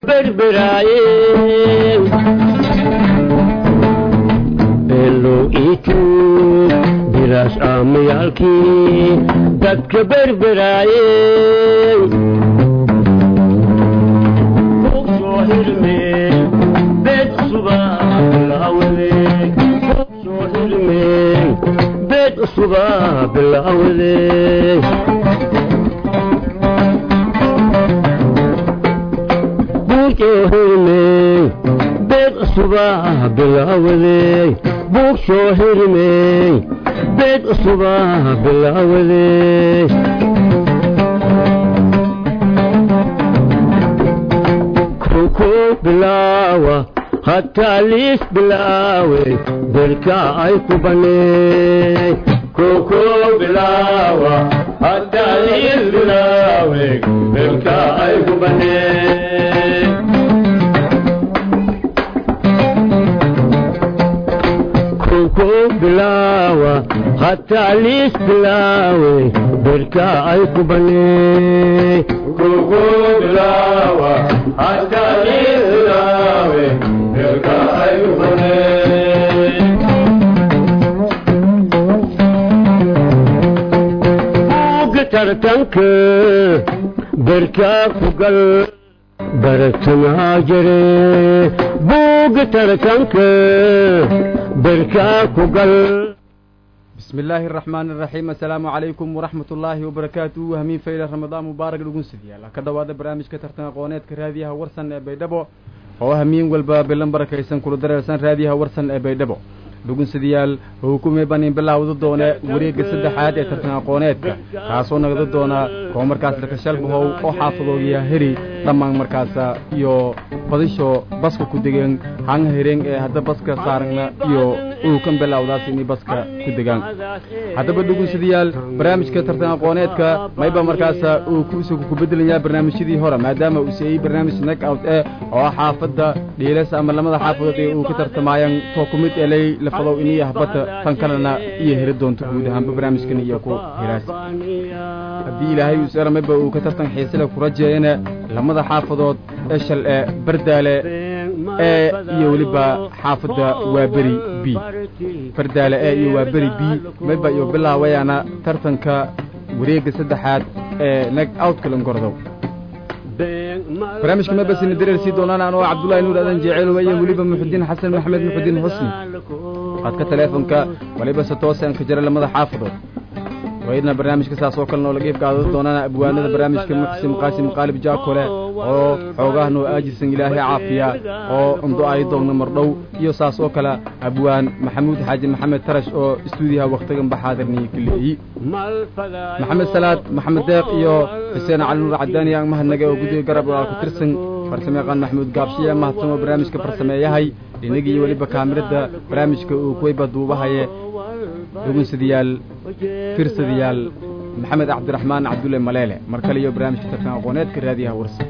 berberaaye beelo itu biraas aamayaalkii dadka berberaaye soo hirme beed suba bilaawade soo hirme beed suba bilaawade buushoohirmey beed cusubaa bilaawadey buug soo hirmey beed cusubaa bilaawadey koko bilaawa hataa liis bilaawe berka ay ku baney koko bilaawa hataa liis bilaawe berka ay ku baney koko bilaawa hataa liis bilaawe berka ay ku baney koko bilaawa hataa liis bilaawe berka ay ku baney buugga tartanka berka ku gal baratanaa jire buugga tartanka berkaa ku gal bismi illaahi araxmaani araxiim assalaamu calaykum waraxmat ullaahi wabarakaatuhu hamiin fayla ramadaan mubaarak dhugunsidiyaal ka dhowaada barnaamijka tartan aqooneedka raadiyaha warsan ee baydhabo oo hamiin walba bilan barakaysan kula dareersan raadiyaha warsan ee baydhabo dhugunsidayaal hukume banin bilaawda doone wareegga saddexaad ee tartan aqooneedka kaasoo nagada doona koo markaas lakashalbahow oo xaafadoogiya heri dhammaan markaasa iyo badisho baska ku degeen hanga hereen ee hadda baska saaragna iyo uukan bilaawdaas inay baska ku degaan haddaba dhugunsadayaal barnaamijka tartan aqooneedka mayba markaasa uu kusuga ku bedelayaa barnaamijyadii hore maadaama uu siiyey barnaamij nag out eh oo ah xaafadda dhiilas ama lamada xaafadood ee uu ka tartamayaan too ku mid eley lafadow iniyo habata tan kalena iyo heri doonto guud ahaanba barnaamijkan iyo ku hiraas haddii ilaahay uusera mayba uu ka tartan xiisile ku rajeeyana lamada xaafadood eshal ee bardaale ee iyo weliba xaafadda waaberi b bardaale ee iyo waaberi b mayba iyo bilaawayaana tartanka wareegga saddexaad ee nag outkalangordow barnaamijka mabasina dareersii doonaan anoo cabdullaahi nuur adan jeeceelowa iyo weliba muxudiin xasan maxamed muxudiin xusni qadka teleefonka waliba se toose aan ka jira lamada xaafadood waydna barnaamijka saas oo kalena oo laga ifkaado doonaan abwaanada barnaamijka muxsin qaasim qaalib jaakole oo xoogahan oo aajisan ilaahay caafiya oo undo ay doogno mardhow iyo saas oo kale abwaan maxamuud xaaji maxamed tarash oo istuudiyaha wakhtigan baxaadirniyo kaleeyi maxamed salaad maxamed deeq iyo xuseen cali nuur cadaani aan mahadnaga oo guddiga garab walaal ku tirsan farsamo yaqaan maxamuud gaabshiye mahadsan oo barnaamijka farsameeyahay dhinagi iyo weliba kaamirada barnaamijka uu kuwayba duubahaye dhugunsadayaal firsadayaal maxamed cabdiraxmaan cabdulle maleele mar kale iyo barnaamijka tartan aqooneedka raadiyaha warsan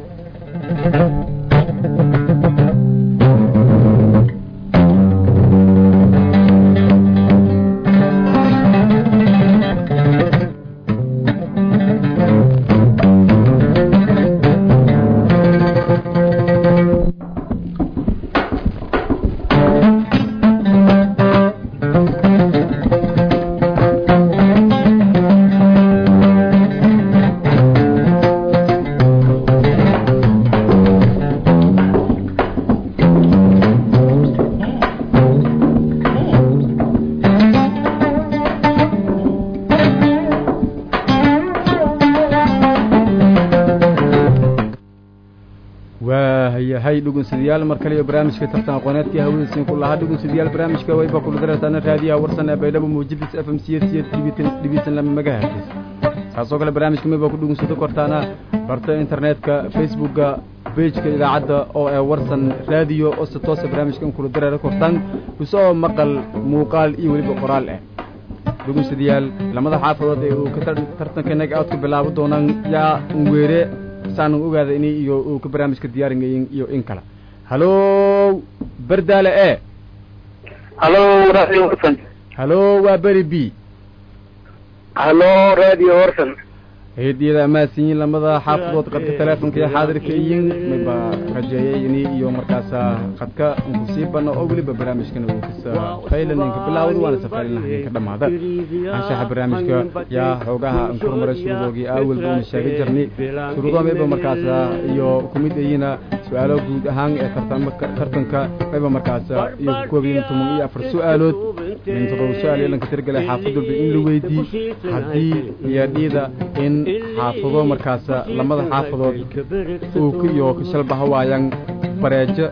waayahay dhugunsadayaal mar kale iyo barnaamijka tartan aqooneedkii hawadiisiin ku lahaa dhugunsadayaal barnaamijka wayba kula dareertaana raadiyaha warsan ee baydhabo muujidis f m c s dhibitan lama magahatis saasoo kale barnaamijka mayba ku dhugunsado kortaana barta internetka facebookga bejka idaacadda oo ee warsan raadiyo oo se toose barnaamijkan kula dareera kortaan isoo maqal muuqaal iyo weliba qoraal ah dhugunsadayaal lamada xaafadood ee uu ka tartanka nag aad ku bilaabo doonaan yaa weere saanan ogaada ini iyo uu ka barnaamijka diyaaringayin iyo in kale halo berdaale e halo radio warsan halo waa beri b halo radio warsan heediyada amaasinyiin lamada xaafadood qadka teleefonka iyo xaadirka iyin mayba rajeeyayni iyo markaasa qadka kusii bana oo weliba barnaamijkana uu kasa faylaninka bilaawda waana safaylanahninka dhammaada anshaxa barnaamijka yaa xoogaha ankurmara shuruudoogii aawalba una sheegay jirnay shuruudo mayba markaasa iyo kumid ayina su-aalo guud ahaan ee tartanka mayba markaasa iyo kukoobayin toban iyo afar su-aalood min todoba su-aal yeelanka tirgale xaafad walba in la weydii haddii iyadhiida in xaafado markaasa lamada xaafadood uuka iyo kashalbaha waayaan bareejo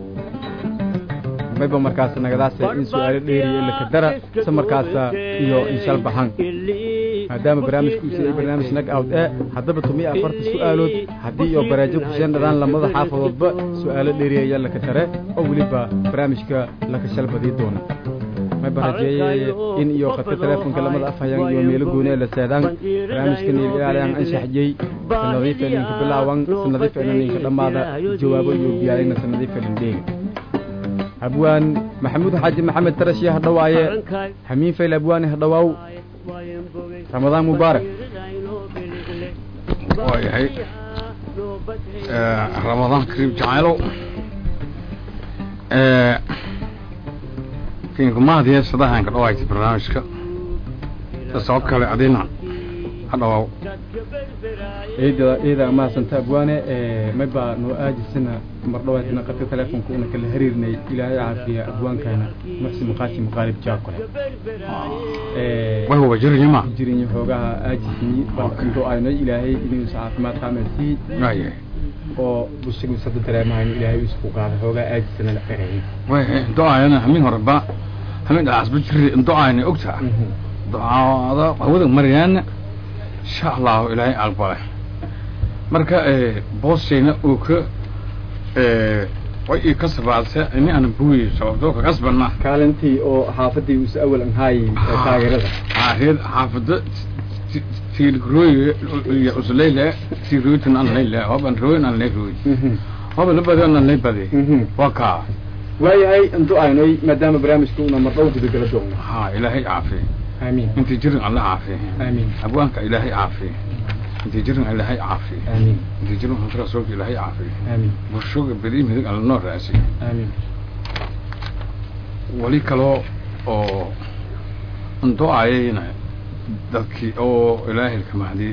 mayba markaasa nagadaasa in su-aalo dheeriya ilaka dara se markaasa iyo inshalbahan maadaama barnaamijku usa barnaamij nag out ee haddaba tumiyo afarta su-aalood haddii iyo bareejo kuseen dhadaan lamada xaafadoodba su-aalo dheeriya ayaa laka dare oo weliba barnaamijka laka shalbadii doona mayba rajeeye in iyo qadka teleefonka lamada afhayaan iyo meelo gooni ee la seedaan barnaamijka niiliyaalayaan anshaxjey sanadiif elinka bilaawan sanadiif elininka dhammaada jawaabo iyo biyaalayna sanadiif elin dheega abwaan maxamuud xaaji maxamed tarashi hadhawaaye hamiin fayl abwaani hadhawaaw ramadaan mubaarak waayahay ramadaan kariim jacaylow kinkumaadiya sadahanka dhawaayta barnaamijka sabab kale adina hadhawaaw ciida ciida mahadsanta abwaane mayba noo aajisana mar dhawaatana qadka teleefonka una kala hariirnay ilaahay caafiya abwaankana muxsin maqaashi maqaalib jaakole way huba jirinima jirinyo xoogaha aajisni balkanto ayno ilaahay inuusa caafimaad qaameysii waayahay oo bushigu sada dareemahayno ilaahay isku qaada xoogaa aajisana la qereeyay way do-ayana hamin horeba hamin dhaasba jiri do-ayna ogtaa do-aada hawada maryaana insha allahu ilaahay aqbale marka boosayna uu ka way ii ka sabaadse ini ana buuyi sababtoo ka kasbana kaalintii oo xaafadii usa awal anhaayey taageerada reed xaafada tiirrooy iyo usleyle tiirrooytan an leyle hoban rooyin an ley rooy hoba la badi an ley badi waa kaa waayahay intu aynoy maadaama barnaamijka una mardhow gudagala doogno ha ilaahay caafiye aamiin intii jirin alla caafiye aamiin abwaanka ilaahay caafiye intii jirin ilaahay caafiye aamiin intii jirin hunta rasuulka ilaahay caafiye aamiin bulshoga beri midig alla noo raasiye aamiin weli kaloo oo undo-ayayna dadkii oo ilaahay kamahdi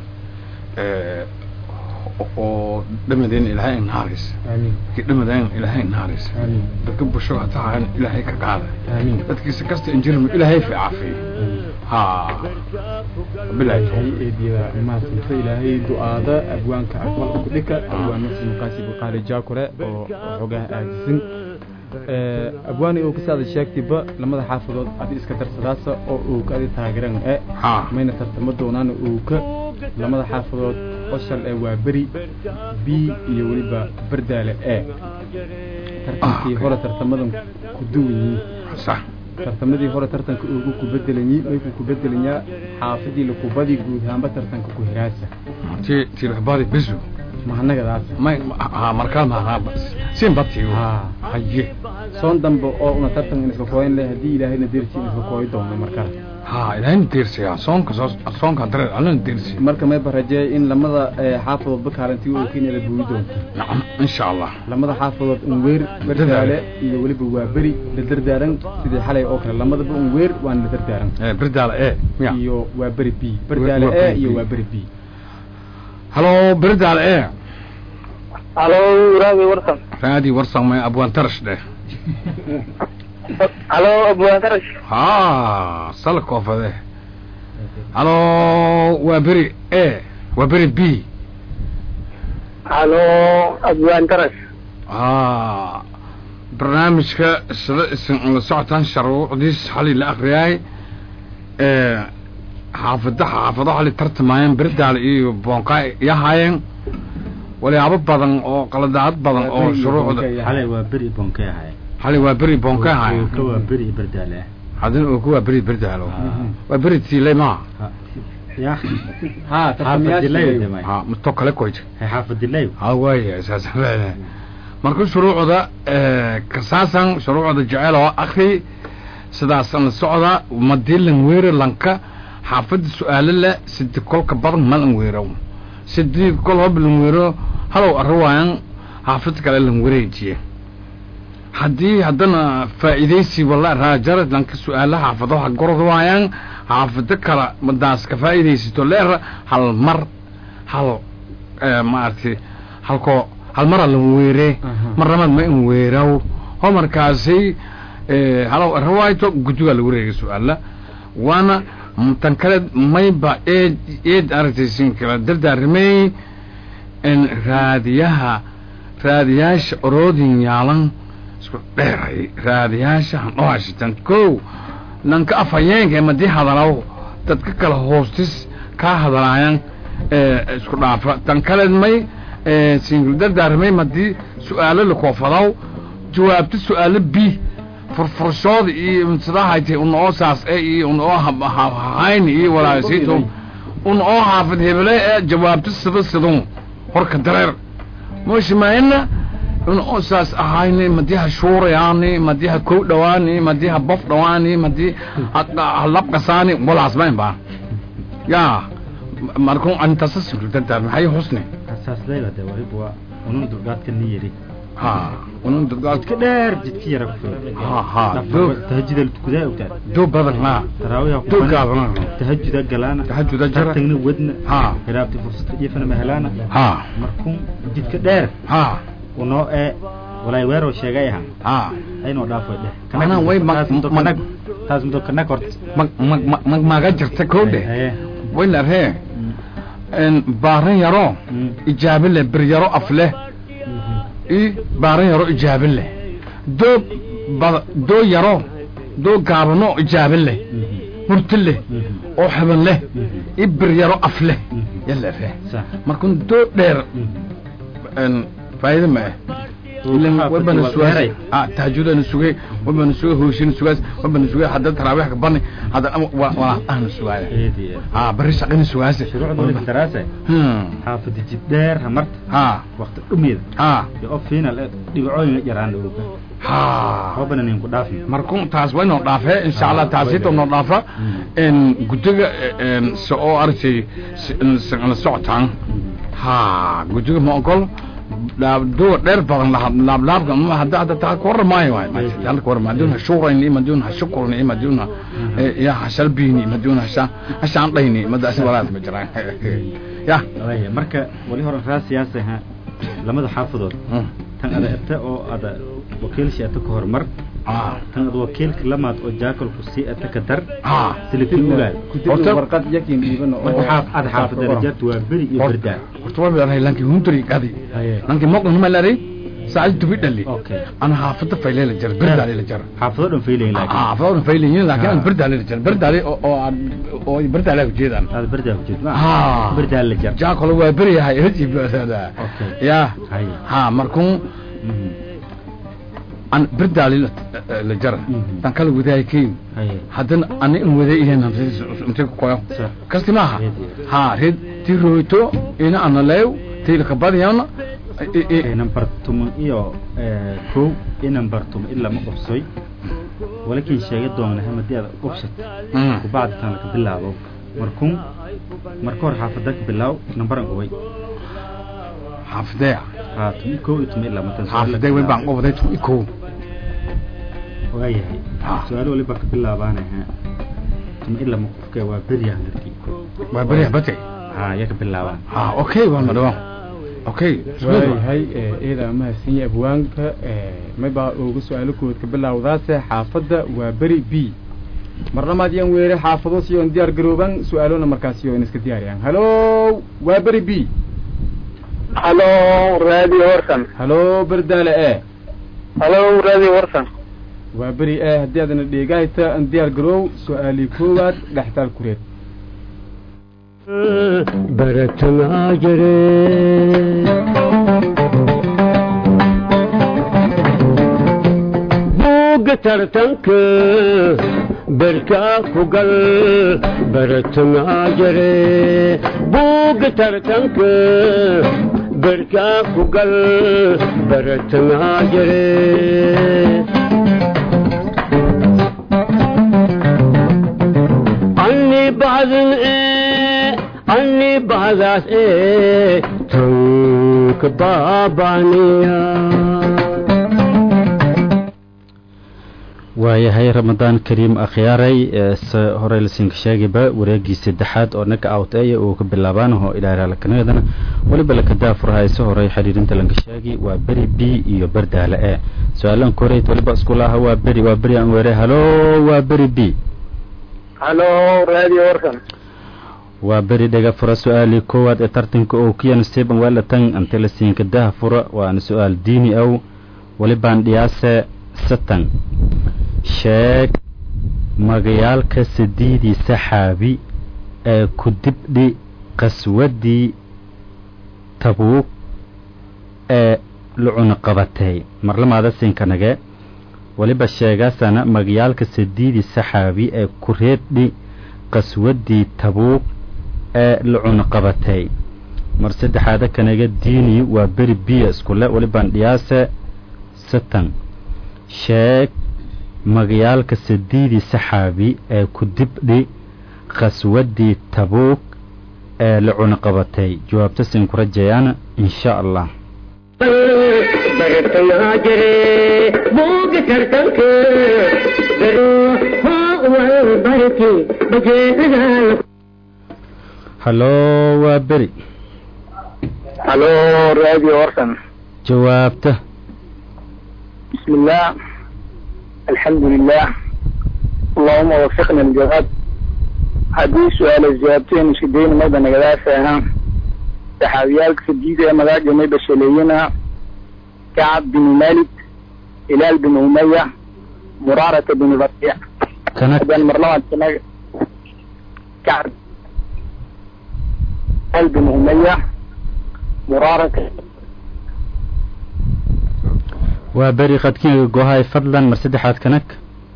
oo dhamadeen ilaahay naaris aamiin dadkii dhamadeen ilaahay naaris aamiin dadka bulshoga hataa ilaahay ka qaada aamiin dadkiisa kasta injirma ilaahay fi caafiye ha bilaay hay eediyada mahadsanta ilaahay du-aada abwaanka aqbal ku dhika abwaan muxsin maqaasi buqaali jaakore oo xoogaha aajisan abwaani uu kasaada sheegtayba lamada xaafadood adi iska darsadaasa oo uu ka adi taageeran e ha mayna tartamo doonaana uu ka lamada xaafadood oshal ee waa beri b iyo weliba bardaale e tartankii hore tartamadan ku duwan yihiin sax tartamadii hore tartanka ugu ku bedelanyi maykuu ku bedelanyaa xaafadii lakubadii guud ahaanba tartanka ku hiraasa ti tilxbaadi bisu mahanagadaas may ha markaa maanaa siin batiyo haa haye soon dambe oo una tartan in iska kooyan leh haddii ilaahayna dersi in iska kooyi doono markale ha ilaahayna deersiya soonka soo soonka dareer allana deersi marka mayba rajeey in lamada xaafadoodba kaalintii uu kenya la buuyi doonto nacam insha allah lamada xaafadood unweer bardaale iyo weliba waa beri la dardaaran sidii xalay oo kale lamadaba unweer waana la dardaaran ee birdaala ee miya iyo waa beri b bardaale Waa e beri iyo B. waa beri b halo birdaala ee halo raadi warsan raadi warsan may abwaan tarash dheh halo abwaantarash ha sala koofade halo waa beri e waa beri b halo abwaantarash ha barnaamijka sida isin la socotaan sharuucdiis xali la akriyaay ee xaafada xaafado xali tartamayeen birdaal iyo boonqaa yahaayeen walyaabo badan oo qaladaad badan oo shuruucda xalay waa beri bonkee ahay xali waa beri boonka yahaayeen ka waa beri bardaale hadina uu ku waa beri birdaalo waa beri tiilay maa ya haa xaafadilayo tartamayaasha demay ha musto kale koyta xaafadilayo ha waaya saas leedahay marka shuruucda kasaasan shuruucda jecel oo akri sidaasan la socda madilan weere lanka xaafadda su-aalo leh sidi kolka badan malan weerow sidii kol hob lan weero halow arrawaayan xaafad kale lan wareejiye haddii haddana faa'iidaysi walla raajara lanka su-aalo xaafado ha gorod waayaan xaafado kale madaas ka faa'iidaysato leera hal mar hal maaragtay halkoo hal mara lan weere marnamad ma in weeraw ho markaasi halow arrawayto guddigaa la wareegay su-aala waana tan kale mayba eed eed aragtaysin kala dardaarimay in raadiyaha raadiyaasha oroodin yaalan isku dheeray raadiyaasha handhoashitan kow nanka afhayeenka madii hadalaw dadka kala hoostis kaa hadalaayan isku dhaafa tan kale may singil dardaarimay madii su-aalo lakoofadaw jawaabta su-aalo b furfurshooda iyo sidahaytay un oo saas e iyo un oo hahayn iyo walaasito un oo haafid hebele ee jawaabta sida sidun horka dareer mooshimaayna un oo saas ahayni madii ha shuurayaani madii ha kow dhawaani madii ha bof dhawaani madii ha labqasaani walaas mayn baa yaa markun antasa singil dardaar maxay husne asaasdayba de waliba waa unun dulgaadka ni yiri ha unun dadgaad jidka dheer jidka yara ku Ha, ha, doo- tahajudal tukudaa ogtaa doo badan ha taraawiha doo gaabana tahajuda galaana tahajuda jara tagna wadna ha hiraabti fursada dhifana ma helaana ha markun jidka dheer ha unoo ee walaay weeroo sheegay ahaan ha aynoo dhaafay dheh Manaa way mag- taas mudo mag- kanag taas mudo kanag horta mag mag mag- mag maaga jirta kow dheh Haye. way la ree Mm. n baaran yaro Mm. ijaabe leh bir yaro af leh Mhm. i baaran yaro ijaabe leh doo bad doo yaro doo gaabano ijaabe leh Mhm. murti leh Mhm. oo xaban leh Mhm. i bir yaro af leh Mhm. yala ree Sax. markun doo dheer Mhm. n faa'iido ma ah ilan Waxaa wabana fadhi sugaas waa ah tahajudana sugay wabana sugay hooshin sugaas wabana sugay hadda taraawiix ka bani hadda wa wala ahna sugaaya Eedi, eedi. ah bari shaqina sugaase shuruucda waliba daraasa hmm xaafada jid dheer hamarta ha waqti dhumeeda ha iyo oo final ee dhibcooyin yaraan oga ha hoobana nin ku dhaafin markun taas way noo dhaafee insha allah Ah, taasito way noo dhaafa Mm. in guddiga n se oo aragtay la socotaan ha guddiga ma ogol duwa dheer badan laablaabka ma hadda hadda taa ka warramaayo waay hadda ka warramaayo maduuna shuurayni maduuna shukurni maduuna ya hashalbiini maduuna hasha hashaandhayni madaasi walaas ma jiraan ya Waaye, marka wali hore raa siyaasa ha lamada xaafadood Mm. tan ada ete oo ada wakiilshi ete ka hormar ah tan ada wakiilka lamaad oo jaakalku sii ete ka dar ah silifin ugaad Horta- warqad yakin dhiiban marka xaaf ada xaafada rajaatu waa beri iyo horta berdaan horta waa baa lanki hundri gadi Haye. lanki moqdan ma lari saacad dubi dhali Okay. ana haafada fayleela jar berdaale jar xaafado dhan faylayin laakiin ah fawr fayleeyin laakiin Ah. aan berdaale jar berdaale oo oo aan- oo berdaale ku jeedaan aada berdaa ku jeed ma Ah. berdaa la jar jaa kale waa beri yahay hadi baasada Okay. ya Haye. ha markuu Mhm. an berdaale la la jar Mhm. tan kala wadaay keen Haye. haddana ani in waday iheen intee ku qoyo Sax. kasti maaha Reed. ha red ti roito ina ana leew tiila ka badiyana Ee, number tuman iyo ee, kow i number tuman ilaa ma qobsoy walakin sheega doona hamadii aad qobsat Mm. kubacdi tan laka bilaabo markun marka hore xaafada ka bilaaw nambaran qubay xaafidee haa tumi kow iyo tumi ilaa matan xaafidee way baan qobaday tu ikow waayahay Ah. su-aalo waliba ka bilaabaanaha tumi ilaa ma qofka waa beryaha markii waa beri bate haa ya ka bilaabaan ha okay waa madhawo okay waayahay eeda mahadsan yahay abwaanka maybaa uga su-aalo kood ka bilaawdaase xaafadda waa beri b marnamaad yaan weere xaafado siyoon diyaar garooban su-aalona markaas siyoon iska diyaariyaan halo waa beri b halo radio warsan halo berdaale e halo radio warsan waa beri e haddii aadana dheegahayta an diyaar garoow su-aalii koowaad dhextaal kureed baratanaa jire buugga tartanka berkaa ku gal baratanaa jire buugga tartanka berkaa ku gal baratanaa jire anni بعدن إيه أني بعداس إيه تنك بابانيا waayahay ramadaan kariim akhyaaray se horey lasinka sheegayba wareegii saddexaad oo naga awteeya uu ka bilaabaanaho ilaalaalkanadana weliba laka daafurhayso horey xiriirinta lanka sheegi waa beri b iyo berdaale e su-aalan koreyd weliba iskulaha waa beri waa beri aan weere halo waa beri b halo radio warsan waa beri dhega fura su-aalii koowaad ee tartanka oo kiyan steban welatan ante lasinka daha fura waana su-aal diini ow welibaan dhiyaase satan sheeg magayaalka sadiidii saxaabi ee ku dibdhi qaswadii tabuug ee lucuna qabatay marlamaada sinkanage weliba sheegaasana magayaalka sadiidii saxaabi ee ku reebdhi qaswadii tabuug ee lucuna qabatay mar saddexaada kanaga diini waa beri biya iskule welibaan dhiyaase satan sheeg magayaalka sadiidii saxaabi ee ku dibdhi khaswadii tabuug ee la cunaqabatay jawaabta siin ku rajeeyaana insha allah برتنا جري بوق ترتنك برو هو والبركي بجينا halo waa beri halo radio warsan jawaabta بسم الله الحمد لله اللهم وفقنا الجواب haddii su-aal jawaabteen iskudayn mayba nagadaasa ahaa saxaabiyaalka sadiida ee magaaja mayba shaleeyana kacab bin malik hilaal bin umaya muraarata bin rabiic kana haddaan marlabaad kanaga kacab hilaal bin umaya muraarata waa beri qadkiga gohay fadlan mar saddexaad kanag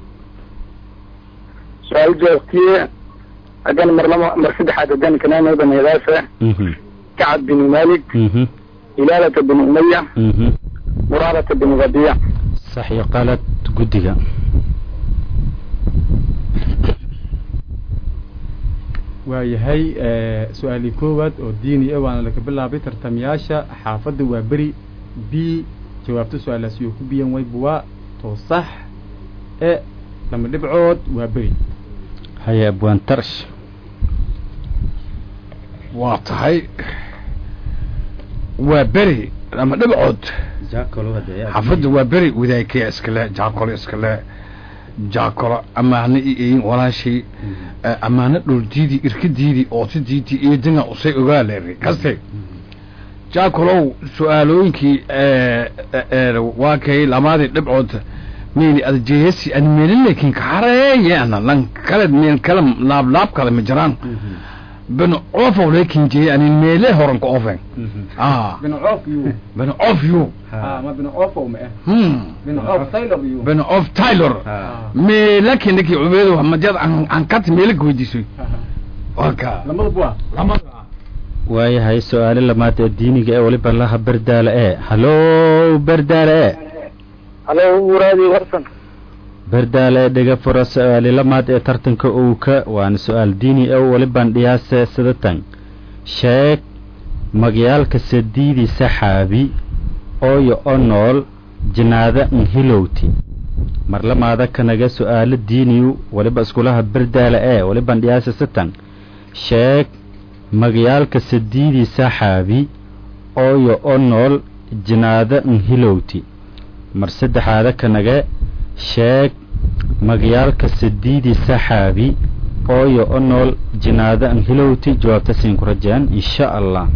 su-aal jawaabtiye haddaan marlaba mar saddexaad haddaan kanaa mayba nagadaasa mhm kacab bin malik mhm hilaalata bin umaya mhm muraarata bin rabiic sax iyo qalad guddiga waayahay su-aalii koowaad oo diini ah waana laga bilaabay tartamayaasha xaafadda waa beri b jawaabta su-aalaasi oo ku biyan waybuwaa toosax e lama dhibcood waa beri haya abwaan tarash waa tahay waa beri ama dhibcood xaafadda waa beri wadaagkaya iskale jaakolo iskale jaakolo amaano iin walaashii amaano dhuldiidii irkidiidii ootadiidii eedina usay ogaaleeri kaste jaakolow su-aalooyinkii waa kay lamaadii dhibcood meyni adjeyasi an meelin laakiin kaxareeyana lan kale meel kale laablaab kale ma jiraan ben oofow laakiin jeye anin meele horan ka oofen ah binoof yu ben oof you ma binoofow ma ah hmm binoof taylor yu ben oof taylor me laakiin ninkii cubeedo madiyad an an kat meele ka weydiisoy waka lamada buwa lamada waayahay su-aale lamaad ee diiniga ee weliba laha berdaale e halo berdaale e halo radio warsan berdaale ee dhega fura su-aali lamaad ee tartanka owka waana su-aal diini ow welibaan dhiyaase sidatan sheeg magyaalka sadiidii saxaabi ooyo o nool jinaada nhilowti marlamaada kanaga su-aalo diiniyu weliba iskulaha berdaale ee welibaan dhiyaase sitan sheeg magyaalka sadiidii saxaabi ooyo o nool jinaada nhilowti mar saddexaada kanaga sheeg magyaalka sadiidii saxaabi ooyo o nool jinaada nhilowti jawaabta siin ku rajeen insha allah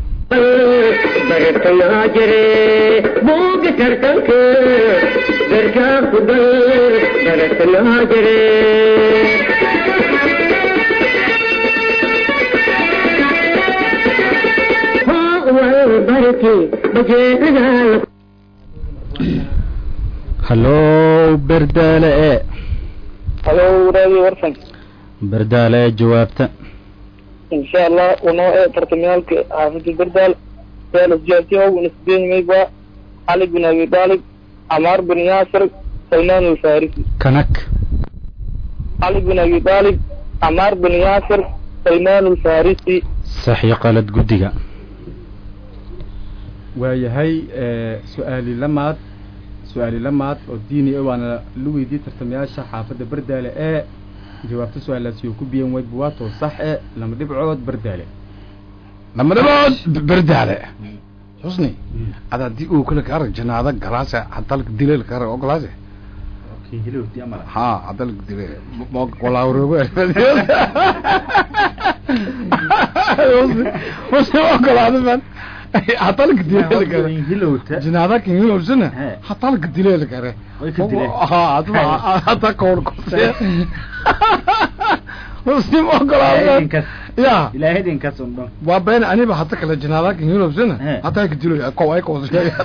برتنا جري بوق ترتنك بركا قدر برتنا جري هو البركي بجينا halo berdaale e halo radio warsan berdaale ee jawaabta insha allah unoo ee tartamyaalka xaafida berdaal suaal jawaabtiya ugu nisbeynmayba cali bin abi talib camaar bin yaasir salmaan alfarisi kanag cali bin abi talib camaar bin yaasir salmaan alfarisi sax iyo qalad guddiga waayahay su-aali lamaad su-aali lamaad oo diini ah waana la weydiiyey tartamayaasha xaafadda bardaale ee jawaabta su-aalaasi oo ku biyan way buwaato sax e lama dhibcood bardaale lama dhibood berdaale xusni ada haddii uu kale ka arag janaada galaase hadalka dileel ka arag oo galaase ha hadalka dile walaawroogo xusni ogolaada man hadalka dileel ka arag janaada kan hilowsana hadalka dileel ka arag ha hada koor kose xusni ma ogolaada ya waa been aniba hata kale janaadakan hilowsana hadalka dilo ko ay ko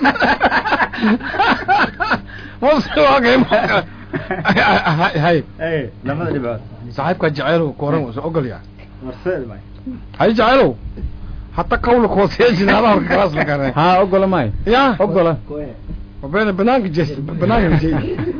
hay labada dhibcood saaxiibka jaceylow kooran wasa ogolya hay jaceylow hata kawla koosee jinaadaha horka kalaas la garay haa ogola maayo ya ogola wabeena banaanka jees banaanka jees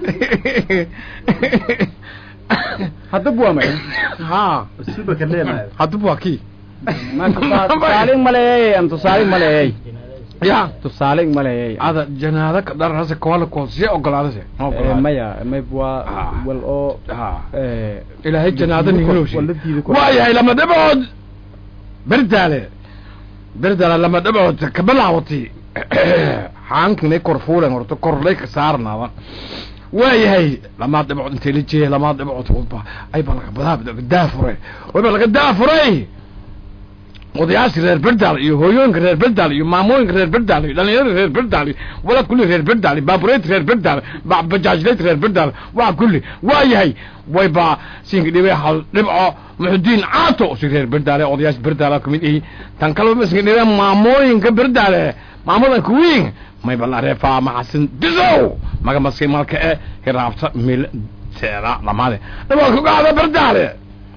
haddaba waa may ha suba ka leemayo haddaba waa kii ma tusaa- tusaalin maleeyey am tusaalin maleeyey ya tusaalin maleeyey ada janaada ka dharase kawala koosee ogolaadase Eh, maya mayb waa Ah. wal oo ha eh, ilaahay janaada ninhilowshi wala diidi kor- waa yahay lama dhibood berdaale berdaale lama dhibood kabilaawati xaankinay kor fuulen horta korlay ka saarnaaba waa yahay lamaad dhibcood intay la jeeya lamaad dhibcood walba ay ba laga badaa laga daafuray wayba laga daafuray odayaashii reer berdaal iyo hooyooyinka reer berdaal iyo maamooyinka reer berdaal iyo dhalinyarada reer berdaal iyo wala kulli reer berdaal baabureynta reer berdaal ba- bajaajlayta reer berdaal waa kulli waa yahay wayba siinka dhibay hal dhibco muxudiin caato si reer berdaale odayaasha berdaala kamid ihi tan kaleba isinka dhibay maamooyinka berdaale maamadanka wiin mayba la reefaa maxasin disow maga maski malka e hiraabta mil seera lamaade dhibaa kugaada berdaale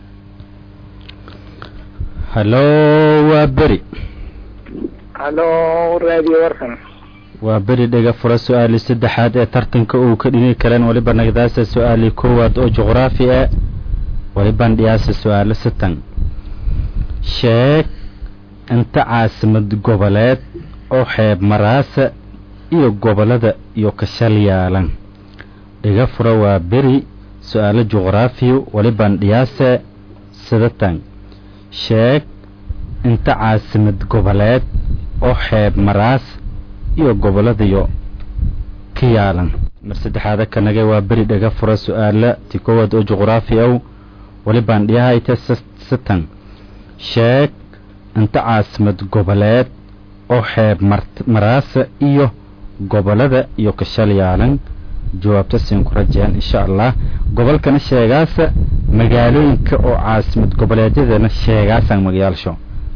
hallo waa beri halo radio warkan waa beri dhega fura su-aali saddexaad ee tartanka uu ka dhigi kareen waliba nagdaasa su-aali koowaad oo juqraafi ah walibaan dhiyaasa su-aalo satan sheeg inta caasimad goboleed oo xeeb maraasa iyo gobolada iyo kashal yaalan dhiga fura waa beri su-aalo juqraafiyo walibaan dhiyaasa sidatan sheeg inta caasimad goboleed oo xeeb maraas iyo goboladayo ka yaalan mar saddexaada kanage waa beri dhaga fura su-aala ti koowaad oo juqraafi ow walibaan dhiyahayta satan sheeg inta caasimad goboleed oo xeeb mar- maraasa iyo gobolada iyo kashal yaalan jawaabta siin ku rajeen insha allah gobolkana sheegaasa magaalooyinka oo caasimad goboleedyadana sheegaasaan magayaalsho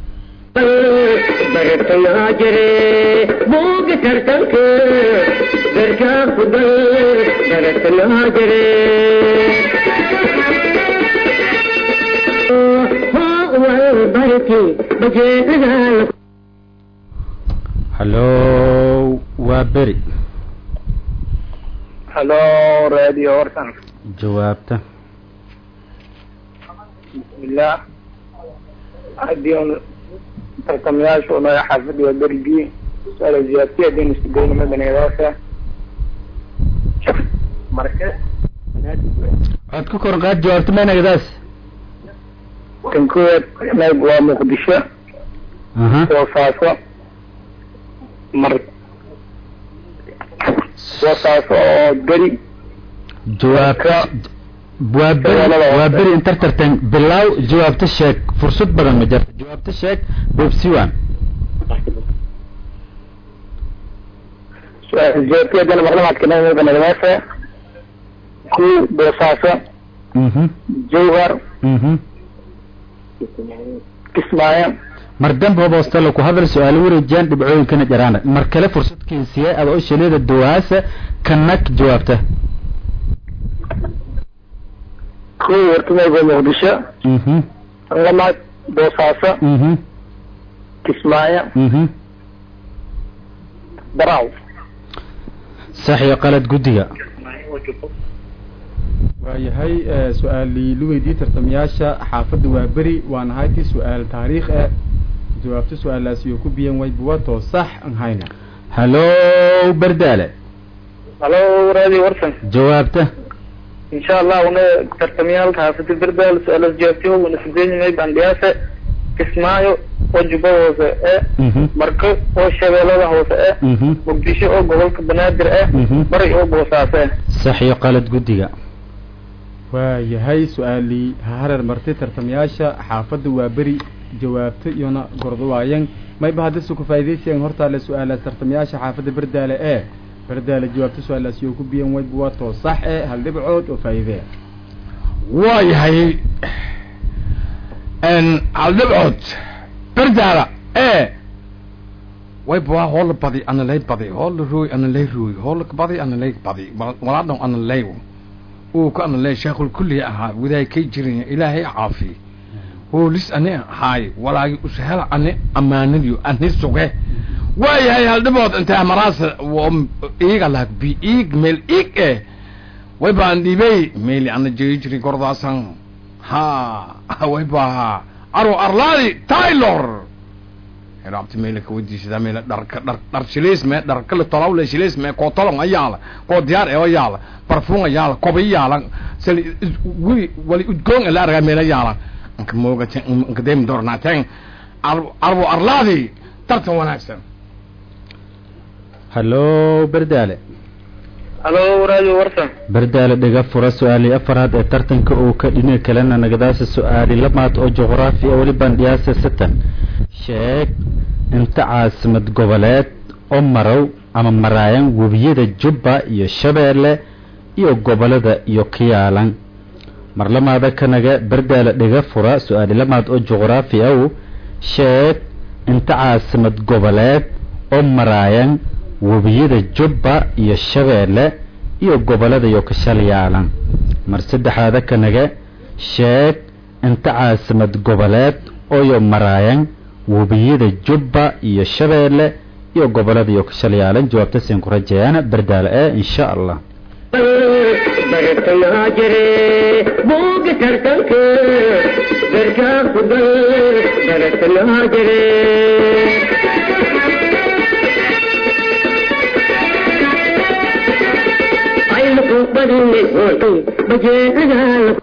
bartayaa jire buuga tartanka darkaa kudal bartayaa jire wal barki bajeedadaa hallo waa beri halo radio warkan jawaabta bismillah haddii un tartamayaashu unaga xaafadda waa berigii su-aala ziyaartiya haddiin isku dayno madaniyadaasa marka waxaad ku kor qaad jawaabta maynagdaas kan koowaad nayb waa muqdisho aha boosaaso mar boosaaso oo beri jawaabta waa beri waa beri intar tartan bilaaw jawaabta sheeg fursad badan ma jirta jawaabta sheeg bobsiwan su-aala ziyaartiya haddina maqlamaadka nayb madaniyadaasa ku boosaaso mhm jawhar mhm kismaayo mar dambe boostalo ku hadal su-aalo wareejiyaan dhibcooyinkana jaraana mar kale fursad keensiye ada oo shaleeda dawaasa kanag jawaabta ku wartumayba muqdisho mhm lamaad boosaaso mhm kismaayo mhm baraaw sax iyo qalad guddiga waayahay su-aalii lu weydii tartamayaasha xaafadda waa beri waan ahaytii su-aal taariikh eh jawaabta su-aalaasi oo ku biyan way buwato sax an hayna hallow berdaale halo raadi warsan jawaabta insha allah una tartamyaalka xaafada berdaal su-aalas jawaabtiho wana sideeñimay bandhiyaase kismaayo oo jubba hoose e Mhm. marko oo shabeellada hoose e Mhm. muqdisho oo gobolka banaadir e Mhm. bari oo boosaase sax iyo qalad guddiga waayahay su-aalii ha hareer martay tartamayaasha xaafadda waa beri jawaabta iyona gordo waayan mayba haddase ku faa'iidaysayan hortaale su-aalaas tartamayaasha xaafadda berdaale ee berdaale jawaabta su-aalaasi oo ku biyan way buwato sax eh hal dhibcood oo faa'iidee waayahay haldhibcood berdaala ee wayba hoola badi ana lay badi hoola rooy ana lay rooy hoola badi ana lay badi walaadhan ana lay uu ka ana lay sheekhul kulli ahaa wadaay kay jirin ilaahay caafi hoolis ani haay walaagi ushela ani amaanadiyo ani suge waayahay haldhibood intaa maraasa iiga laag bi iig meel iig eh way baan dhibay meeli ana jiri jiri gordaasan ha way baa aro arlaadi taylor heraabti meela ka wadiisada meela dharka dhar dhar shileys me dhar kale tolawle shileys me koo tolong ayaala koo diyaar ee ayaala parfum ayaala kobi yaala sali wili wali udgoon la arga meela yaala anka mooga ten anka dem dorna ten arbo arlaadi tartan wanaagsan hallow berdaale halo raadi warsan berdaale dhiga fura su-aalii afaraad ee tartanka uu ka dhinac kalena nagadaasa su-aali lamaad oo juqraafi ah weli bandhiyaasa satan sheeg inta caasimad goboleed oo marow ama maraayan webiyada jubba iyo shabeelle iyo gobolada iyo kiyaalan marlamaada kanaga berdaale dhiga fura su-aali lamaad oo juqraafi aw sheeg inta caasimad goboleed oo maraayan webiyada jubba iyo shabeelle iyo gobolada iyo kashalyaalan mar saddexaada kanaga sheeg inta caasimad goboleed ooyo maraayan webiyada jubba iyo shabeelle iyo gobolada iyo kashalyaalan jawaabta siin ku rajeeyaan berdaale ee insha allah bartayaa jire buuga tartanka garkaa ku dal bartayaa jire aylaku badinne hootay bajeecadaala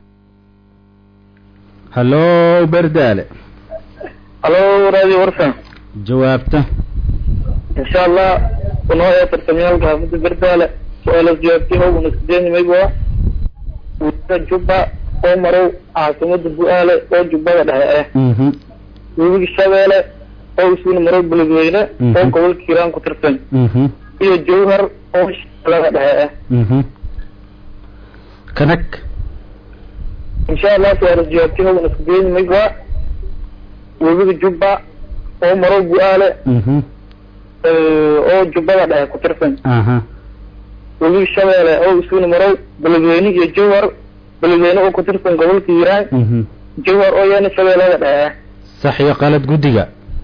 hallow berdaale halo raadi warsan jawaabta insha allah una ee tartamyaalka xaafada berdaale su-aalas jawaabtiho wana sideeñimay waa wada jubba oo marow caasimada bu-aale oo jubbada dhexe eh mhm webiga shabeelle oo isuna marow beledweyne Mhm. oo gobolka hiiraan ku tirsan mhm iyo jawhar oo shabeellada dhexe eh mhm kanag insha allah su-aalas jawaabtiho wana sideeñimay waa webiga jubba oo marow bu-aale mhm oo jubbada dhexe ku tirsan aha webiga shabeelle oo isuna marow beledweyne iyo jawhar beledweyne oo ku tirsan gobolka hiiraan mhm jawhar oo yana shabeellada dhexe sax iyo qalad guddiga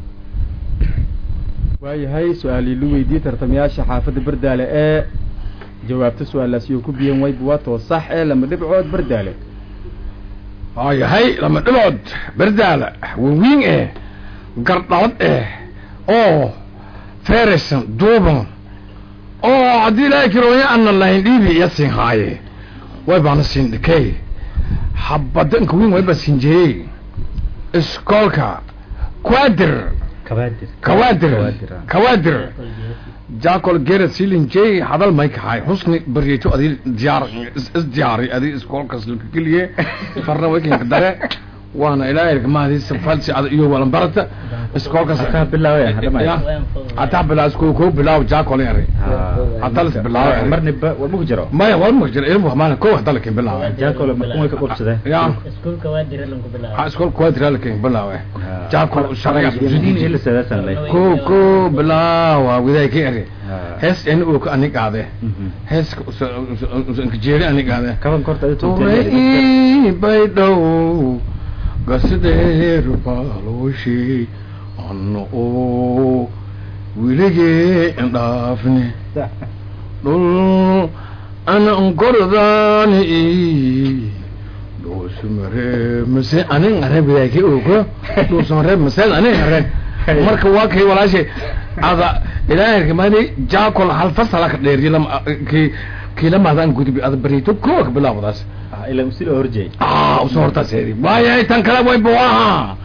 waayahay su-aalii lu weydii tartamayaasha xaafadda berdaale ee jawaabta su-aalaasi oo ku biyan way buwato sax ee lama dhibcood berdaale waayahay lama dhibood berdaala wawiin eh gardhalad eh oo feresan duuban oo haddii ilaahay kirooya ana lahayn dhiibi iya siin haaye way baana siin dhikey habadanka wiin wayba siin jeeyey iskoolka quadir kabaadir kawaadir Kawaadir, ah. kawaadir jaacol gerard silin j hadal may kahay xusni baryeeto adi diyaar is is diyaari adi iskoolkas laka geliye farna wakinka dare waana ilaahay kamaadiisa falsi ada iyo walan barata iskoolkas Hataa bilaawaya, hadama. Ya. hataa bilaa iskool koo bilaaw jaacol yare hataa lis bilaaw marniba wama ku jiro maya wal ma jira ilmu maana koo hadal kin bilaaw jaakole markumay ka qubsadeen ya iskuulka waa dira lanku bilaabo ha iskool quadral kin bilaaw jaacol shaqaya ila sadaasan leh ko ko bilaawa widay ka ere hees in uu ka anig aade Mhm. heeska usanka jeeri anig aade kaban korta adi ture ii baydhow gasideeru baalooshi anna oo wiligee indhaafne dhul ana ongorodani dhuusumare mase anin arabidaaki ogo dhuusumare maseen anin aren marka waa kay walaashay ada ilaahay mani jaakol hal fasala ka dheer yila ki kila maadaan gudbi ada barito kook bilaawdaas ila usila horjeey ah usoo hortaas heedi waayahay tan kale way buaha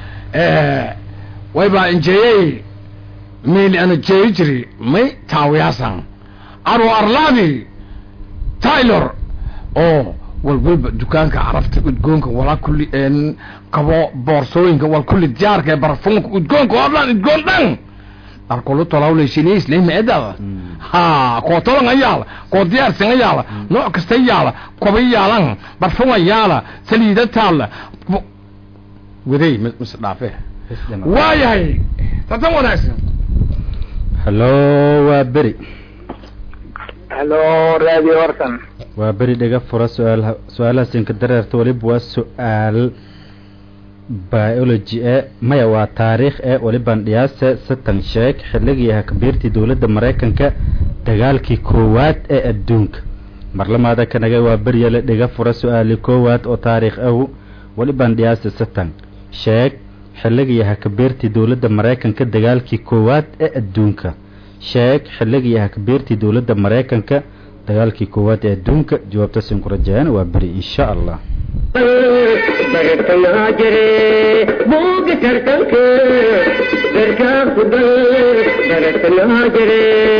way baa injeeyey meeli ana jeeyi jiri may taawiyaasan aro arlaadi taylor oo walwalba dukaanka carafta udgoonka walaa kulli een qabo boorsooyinka wal kulli diyaarka ee barfuunka udgoonka oo dhan udgoon dhan dharkulu tolawleysinis lehma edada ha koo tolan ayaala koo diyaarsan ayaala nooc kasta yaala koba yaalan barfun ayaala saliida taalla waday mis dhaafe waayahay tatan wanaagsan hallo waa beri halo radio warsan waa beri dhaga fura su-aal su-aalahasinka dareerta waliba waa su-aal biology e maya waa taariikh e waliban dhiyaase satan sheeg xilligii hakabiirtii dowladda maraykanka dagaalkii koowaad ee adduunka marlamaada kanaga waa beryale dhiga fura su-aali koowaad oo taariikh ahu waliban dhiyaase satan sheeg xilligii hakabiirtii dowladda maraykanka dagaalkii koowaad ee adduunka sheeg xilligii hakabiirtii dowladda maraykanka dagaalkii koowaad ee adduunka jawaabtaasin ku rajayaan waa beri insha allah bartayaa jire buuga tartanka garkaa ku dal bartayaa jire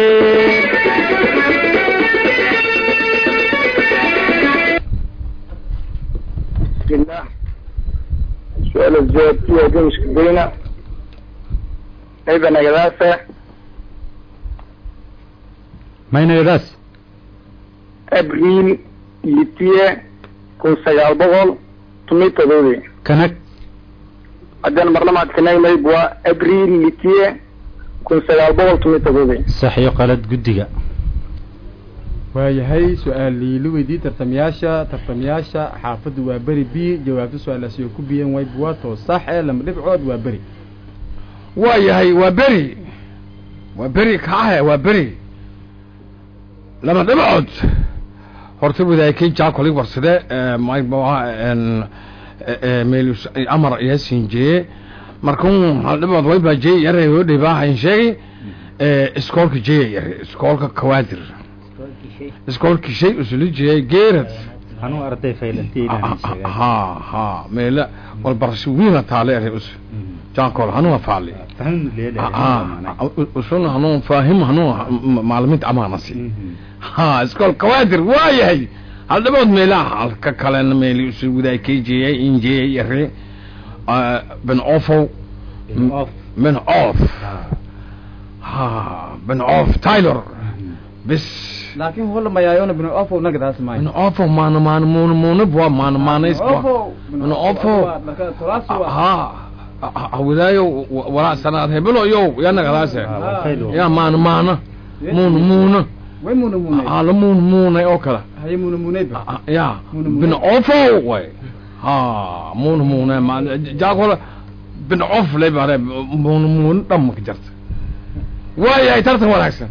bismillah su-aal jawaabtiya gamiska beyna ayba nagadaasa maynagadaas abriil litiye kun sagaal boqol tumi todobi kanag haddaan marlamaad kanagmayb waa abriil litiye kun sagaal boqol tumi todobi sax iyo qalad guddiga waayahay su-aalii la weydiiyey tartamayaasha tartamayaasha xaafadda waa beri b jawaabta su-aalaasi oo ku biyeen wayb waa too sax ee lama dhibcood waa beri waayahay waa beri waa beri kaahe waa beri lama dhibcood horta wadaakay jaakoli warsade meel amar ayaa siinjeye markun hal dhibood way baa jey yare oo dhibaahayn sheegay iskoolka jey yare iskoolka kawaadir iskoolka shay usuli jeyay geerad anuu arday faylantii ha ha meela wal barasho wiina taale ere us jaakol hanua faali usuna hanuu faahim hanuu macalimiinta amaanasi ha iskool kawaadir waayahay hal dhibood meelaha halka kalena meel usu wadaakay jeyay injeyay yare ben ofow ben off ha ben off taylor bis laakiin hola mayaayona bino ofo nagadaas maayo ben ofo maana maana muuna muuna bua maana maanays bua ben ofo ha hawidaayo walaa sanaad hebelo yo ya nagadaase ya maana maana muuna muuna way muna munay ala muuna muunay oo kale haye muna munayba ya Muuna bin muunay. ofo way ha muuna muuna ma jaakola bin of lay bare muuna muuna dhamma ka jarta waayahay tartan wanaagsan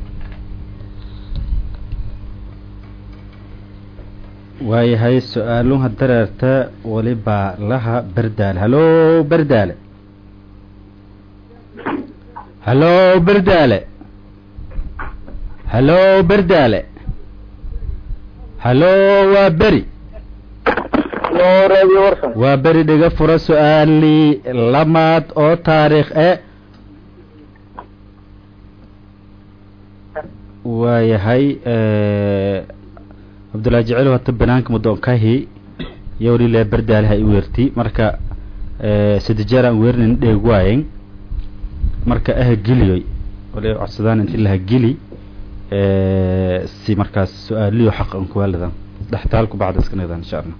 waayahay su-aaluha dareerta walibaa laha berdaale hallo berdaale hallo berdaale hallo berdaale hallo waa beri halo radio warsan waa beri dhiga fura su-aalii lamaad oo taariikh e waayahay cabdullaahi jecel hata banaanka mudoonkahi yowlile berdaale ha i weerti marka saddex jeer aan weerinin dheeg waayen marka aha geliyoy wala codsadaan inti laha geli si markaas su-aaliyo xaq an kuwaaladan dhextaalku bacda iska nagdaan insha allah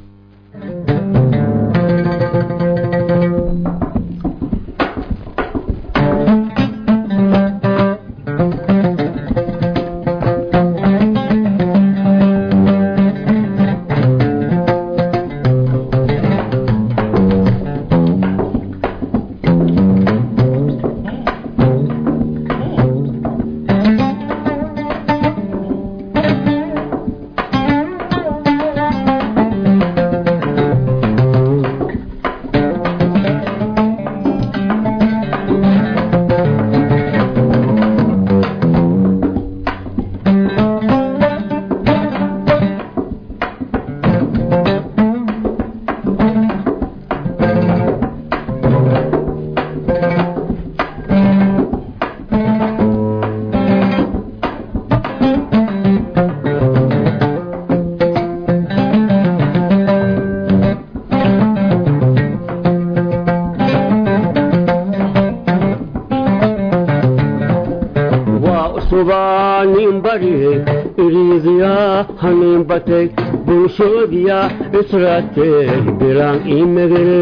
waanbariye iriidiyaa haniin batay bulshoodiyaa israatee bilaan ii megere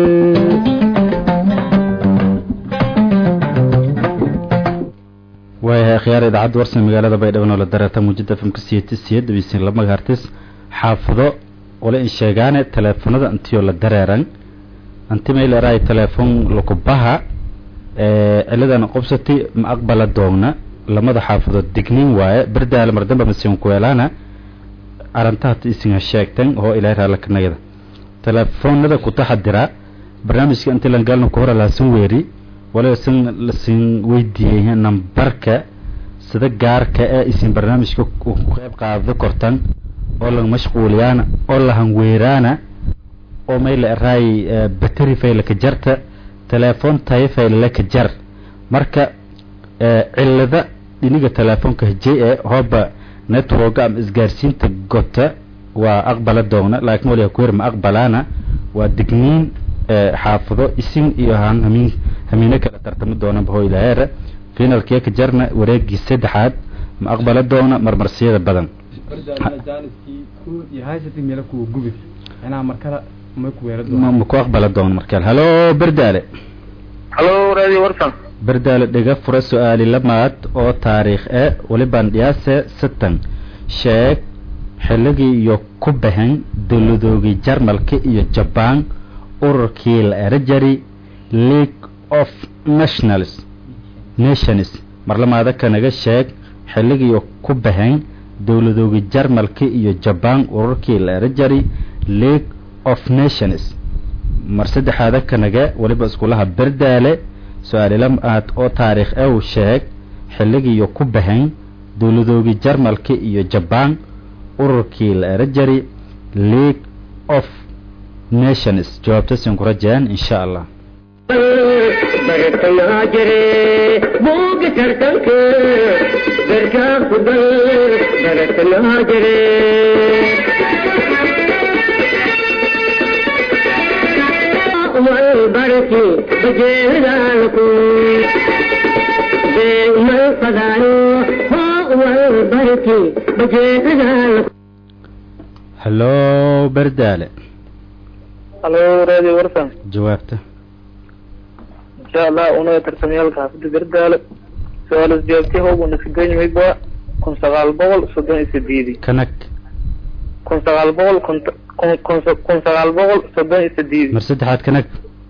waayahay akhyaar idaacadda warsan magaalada baydhabo noola dareeta muujada fmka siyeti siyed bisin lama gaartis xaafado wala in sheegaane teleefonada intiyoo la dareeran anti mayleeraay teleefon lakubaha ciladan qobsati ma aqbala doogna lamada xaafadood dignin waaye berdaale mardamba masiin kuweelaana arantahat isinga sheegtan oo ilaahay raalkanagada teleefonada ku taxadira barnaamijka inti langalna ku hora laasin weeri waliba sin lasin weydiiyey nambarka sida gaarka ee isin barnaamijka ku qeyb qaada kortan oo lang mashquuliyaana oo lahan weeraana oo mayla eraay bateri faylaka jarta teleefon tayo faylaka jar marka cilada dhiniga teleefonka hejey ee hooba networka ama isgaarsiinta gota waa aqbala doogna laakiin waliga kuwer ma aqbalaana waa digniin xaafado isin iyo han hamiin hamiino kala tartami doonaba hoo ilaaheera finalkee ka jarna wareegii saddexaad ma aqbala doona marmarsiyada badan ma ma ku aqbala doona markaal halo berdaale halo radio warsan berdaale dhiga fura su-aali lamaad oo taariikh e walibaan dhiyaase satan sheeg xilligii iyo ku bahan dowladoogii jarmalka iyo jabaan ururkii la erajari league of nationals nations marlamaada kanaga sheeg xilligiiyo ku bahan dowladoogii jarmalka iyo jabaan ururkii la erajari league of nations mar saddexaada kanaga weliba iskulaha berdaale su-aalilamaad oo taariikh ew sheeg xilligiiyo ku bahan dowladoogii jarmalka iyo jabaan ururkii la erajari league of nations jawaabtasin ku rajeen insha allah bartanaa jire buuga tartanka garkaa kudan baratanaa jire walbarki bajeedaalku beemal qadaayo hoo walbarki bajeedaalku hallo berdaale halo radio warsan jawaabta insha allah unaga tartamyaalka xaafada berdaale su-aalas jawaabti hoobu naskageymayba kun sagaal boqol soddon iyo sideedi kanag kun sagaal boqol kont- kun kun kun sagaal boqol soddon iyo sideedi mar saddexaad kanag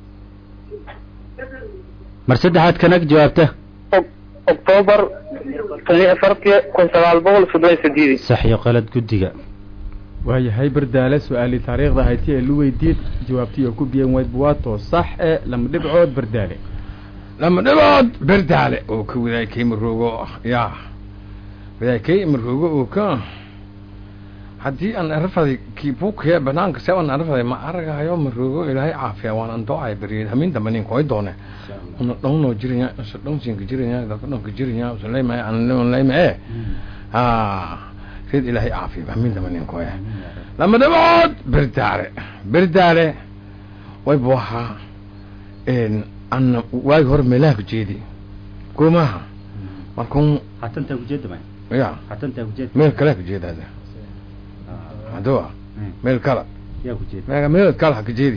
mar saddexaad kanag jawaabta octoobar tan iyo afartii kun sagaal boqol soddon iyo sideedi sax iyo qalad guddiga waayahay berdaale su-aalii taariikhda hayti ee lu weydiid jawaabtii oo ku biyan wayd buwaato sax ee lama dhibcood berdaale lama dhibood berdaale oo ka wadaakay maroogo ya wadaakay maroogo oo ka haddii aan arafaday kiibukee banaanka se aan arafaday ma aragayo maroogo ilaahay caafiya waan an doocay beriyeed hamin dambe nin koy doone una dhowno jiranya isa dhowsinka jiranya dadka dhonka jiranya usan leymaya aan leyma e ha reed ilaahay caafiya hamin dambe nin koy lama dhibood berdaale berdaale way buahaa ana waagi hore meelaha ku jeedi goomaha markun hatantaa kujeeda may ya hatantaa kujeeda meel kale ku jeedaada hadoa meel kala yaa kujeeda meel meel kala ha ka jeedi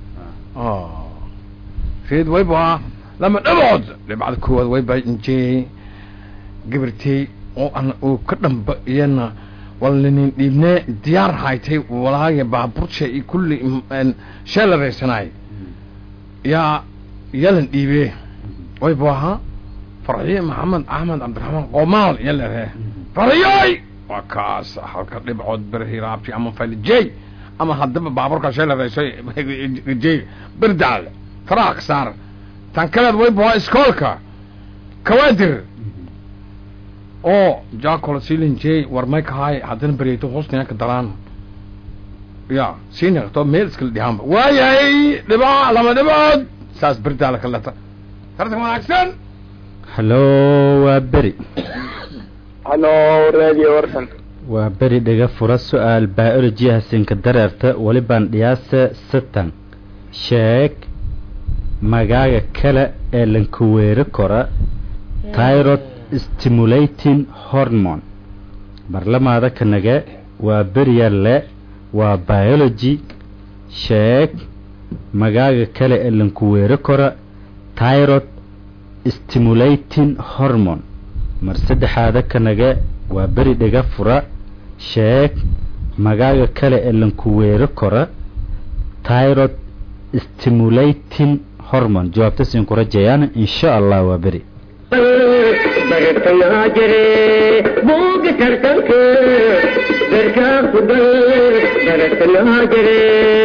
reed way buhaa lama dhabood dhibcada koowaad way bainjeeyey gabartey oo an uu ka dhamba iyana walinin dhiibnee diyaar haytay walaaga baabursha iyo kulli sheelaraysanay yaa yalan dhiibee way buahaa farxiye maxamed axmed cabdiraxmaan qomaal yalare fariyay waa kaas halka dhibcood berhiraabti ama falijey ama haddaba baaburka sheelaraysay jey berdaal faraha ka saar tan kaleed way buhaa iskoolka kawaadir oo jacol silin jey war may kahaay haddana beryayto hoosnaya ka dalaan ya siinaqto meel iskala dhihaanba waayahay dhiba lama dhibood saas berdaala ka leta tartan wanaagsan hallo waa beri halo radio warsan waa beri dhiga fura su-aal biology hasinka dareerta welibaan dhiyaase satan sheeg magaaga kale ee lankuweeri kora tyrod stimulating hormone marlamaada kanage waa beryalle waa biology sheeg magaaga kale ee lanku weero kora tyrod stimulating hormone mar saddexaada kanage waa beri dhega fura sheeg magaaga kale ee lanku weero kora tyrod stimulating hormone jawaabta siin ku rajayaan insha allah waa beri bartayaa jire buuga tartanka garkaa ku gal bartayaa jire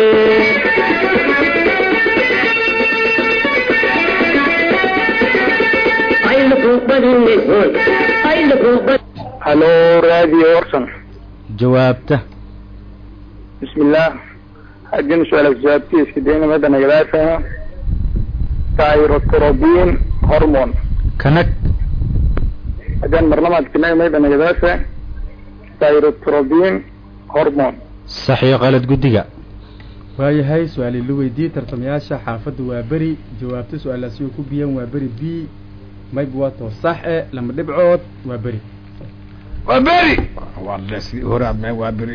aylaku badinay hoy aylaku bad halo radio warsan jawaabta bismillah haddii su-aalaas jawaabtiiska deynamada nagadaasa thyrotrobin hormone kanag haddaan marlamaad kinagmayda nagadaasa thyrotrobin hormone sax iyo qalad guddiga waayahay su-aali la weydiiyey tartamayaasha xaafadda waa beri jawaabta su-aalaasi oo ku biyan waa beri b mayb waa too sax e lama dhibcood waa beri waa beri walla sidii horaad me waa beri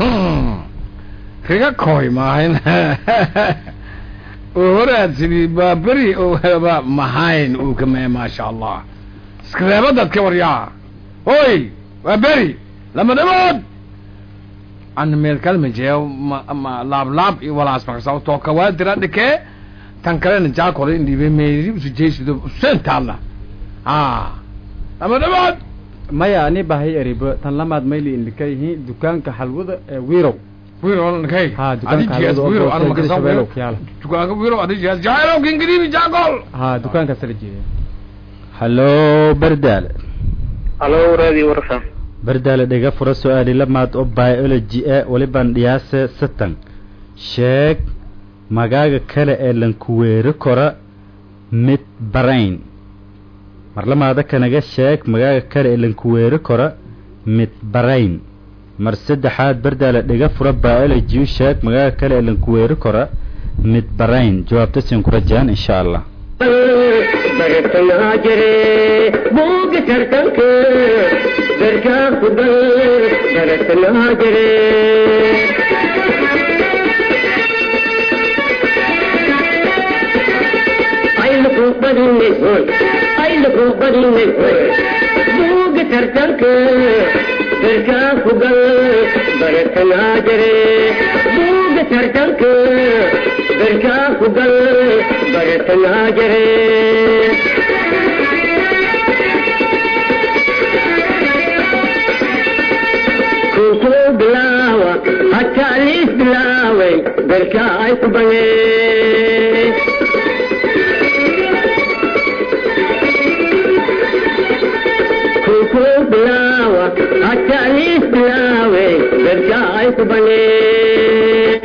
riga koy maahayn oo horaad sidii waa beri oo mahayn uu kame maasha allah iskareebadaad ka waryaa hoy waa beri lama dhimood ana meel kalma jeeyo ma ma laab laab iyo walaas makasa tooka waa dira dhikee tan kalena jaakole indhiibe meeri usu jeesido usentaadna a lama dhimood maya ani bahay eribo tan lamaad mayli indhika yihiin dukaanka xalwada ee wirow wirow kay ha dukaanka adijiyaas xalwada oo wirow ana boostada makasa shabeelow wirow ku yaala dukaanka wirow adijiyaas jaayirow kingiribi jaakol ha dukaankaas la jeeda hallo berdaale halo radio warsan berdaale dhega fura su-aali lamaad oo biology e walibaan dhiyaase satan sheeg magaaga kale ee lanku weero kora mid barayn marlamaada kanaga sheeg magaaga kale ee lanku weero kora mid barayn mar saddexaad berdaale dhega fura biology u sheeg magaaga kale ee lanku weero kora mid barayn jawaabta siin ku rajaan insha allah bartayaa jire buuga tartanka garkaa ku gal bartayaa jire aylaku badinay hoy aylaku badinay hoy buuga tartanka garkaa ku gal bartayaa jire buuga tartanka garkaa ku gal bartayaa jire kuku bilaawa hataa liis bilaaway garkaa ay ku bangeen kuku bilaawa hataa liis bilaaway garkaa ay ku bangeen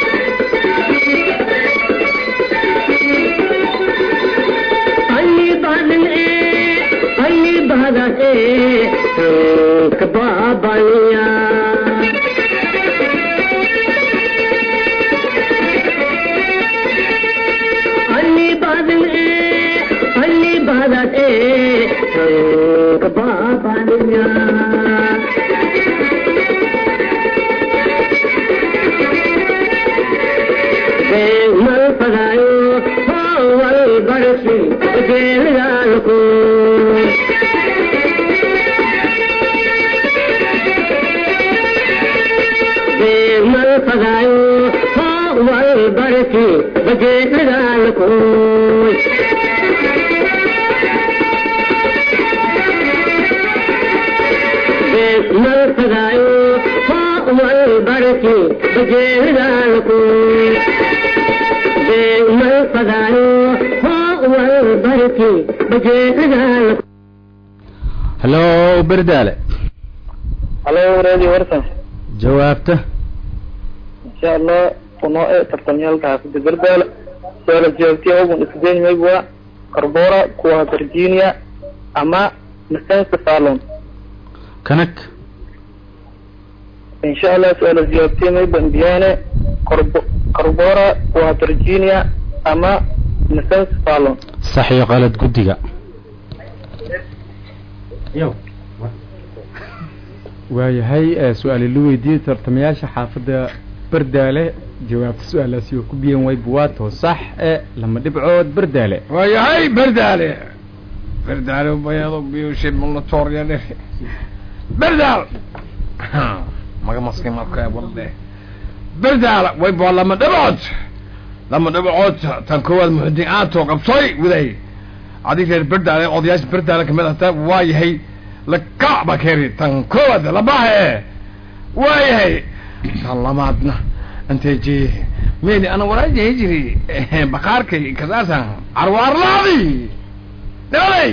أي بعد إيه أي بعد إيه كبابانيا أي بعد إيه أي بعد إيه كبابانيا ما الفضايو هو البرسي جيل ذلكم ما الفضايو هو البرسي جيل ذلكم ما الفضايو هو البرسي جيل ذلكم ما الفضايو هو البرسي جيل ذلكم hallo berdaale halo radio warsan jawaabta insha allah unoo e tartamyaalka xaafida berdaale su-aala jawaabtiya ogun isdeyn maybwa carbora kuwa virginia ama nasensa salon kanag insha allah su-aala jawaabtiya mayba indiane Carbo- carbora kuwa virginia ama nasensa salon sax iyo qalad guddiga waayahay ee su-aali la weydiiyey tartamayaasha xaafadda bardaale jawaabta su-aalaasi oo ku biyan way buwaato sax ee lama dhibcood bardaale waayahay berdaale berdaale bayado biyushi mulatorya dhe berdaal maga maski marka walde berdaal way bua lama dhibcood lama dhibcood tan koowaad muxudiin aato qabsoy widay adig reer berdaale odayaasha berdaale kamid ahta waa yahay lakac ba keri tan koowaad labahe waayahay tan lamaadna intay jee meyni ana walaajahay jiri bakaarkay kasaasan carwaarlaadi dhalay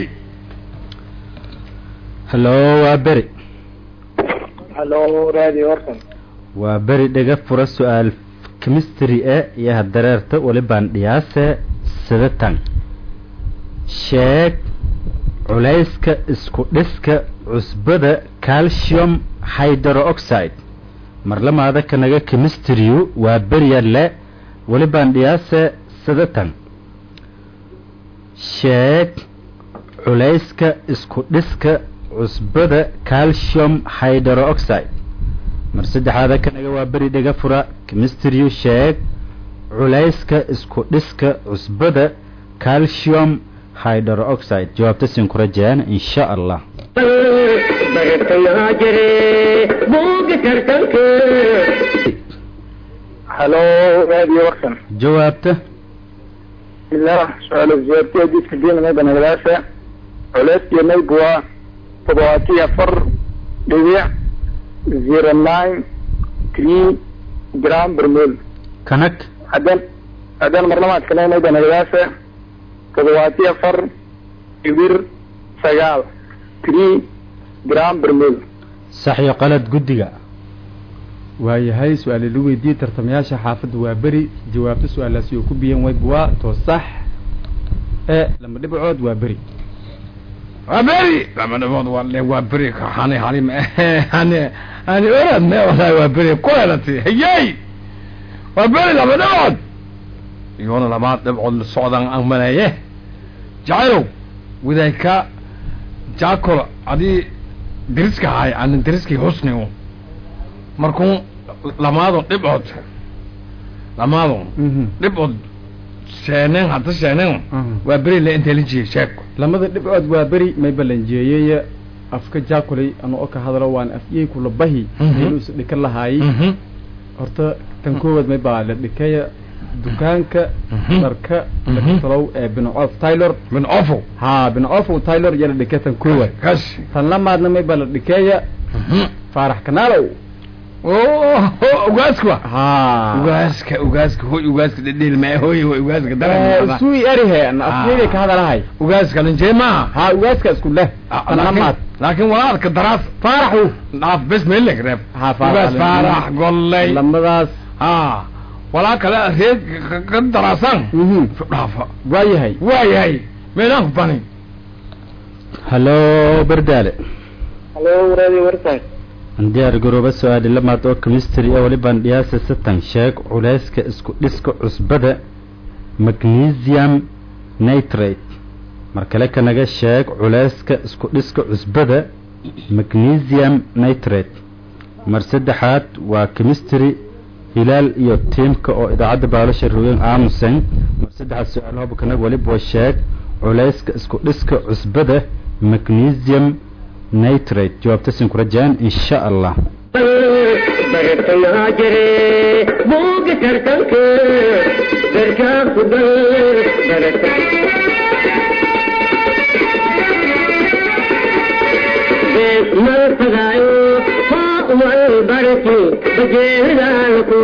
hallo waa beri halo radio warsan waa beri dhega fura su-aal chemistry e iyo hadareerta walibaan dhiyaase sidatan sheeg culayska isku dhiska cusbada calcium hydrooxide marlamaada kanaga chemistryu waa beryalle walibaan dhiyaase sidatan sheeg culayska isku dhiska cusbada calcium hydrooxide mar saddexaada kanaga waa beri dhega fura chemistryu sheeg culayska isku dhiska cusbada calcium hydrooxide jawaabta siin ku rajayaan insha allah bartayaa jire buuga tartanka halo radio warsan jawaabta bismillah su-aal jawaabti hadiiska diinamay banagadaasha culeyskiyo maygu waa toddobaatiyo afar dhibic zero nine three gram bermol kanag haddaan haddaan marlamaad kaleynay banagadaasha toddobaatiyo afar dhibir sagaal three gram bermol sax iyo qalad guddiga waayahay su-aali la weydiiyey tartamayaasha xaafadda waa beri jawaabta su-aalaasi oo ku biyan way buwaa to sax ee lama dhibcood waa beri waa beri lama dhibood waa le waa beri hani hani hani hani orad me walahi waa beri ku helati hayey waa beri lama dhibood iyoona lama dhibcood la socdaan aan maleeye jacaylow widayka jaakol adii deriska haay aan deriskii husnigu markuu lamaado dhibcood lamaado dhibcood sheeneen hadda sheeneen waa beri le intay la jiyey sheeko lamada dhibcood waa beri may balanjeeyey afka jaakulay ano o ka hadlo waan afyey kula bahi Mhm. inuu is dhika lahaayey horta tan koowaad may baa la dhikaya dukaanka Mhm. dharka Mhm. lakatalow ee binocof taylor min ofo ha binocof taylor iyo la dhika tan koowaad kas tan lamaadna may baa la dhikeeya faarax kanaalow ugaaska ha ugaaska ugaaska hoy ugaaska dhedheel ma hoy hoy ugaaska daran sui erihe afyeyday ka hadalahay ugaaska linjee maaha ha ugaaska isku leh tan lamaad laakiin walaalka daraas faaraxu dhaaf bes meelek reeb ha ugaas faarax golley lamadaas ha walaa kale reeg ka daraasan mhm dhaafa waayahay waayahay meelaan ku bani hallo berdaale halo radio warsan diyaar garooba su-aali lamaad oo chemistry ee walibaan dhiyaasa satan sheeg culayska isku dhiska cusbada magnesium nitrate mar kale kanaga sheeg culayska isku dhiska cusbada magnesium nitrate mar saddexaad waa chemistry hilaal iyo tiimka oo idaacadda baalasha rogeen aamusen mar saddexaad su-aal hob kanaga waliba sheeg culayska isku dhiska cusbada magnesium nitrate jawaabta siin ku rajaan insha allah bartayaa jire buuga tartanka garkaa ku dal barata beesmal fagaayo haa wal barati bajeeridaalku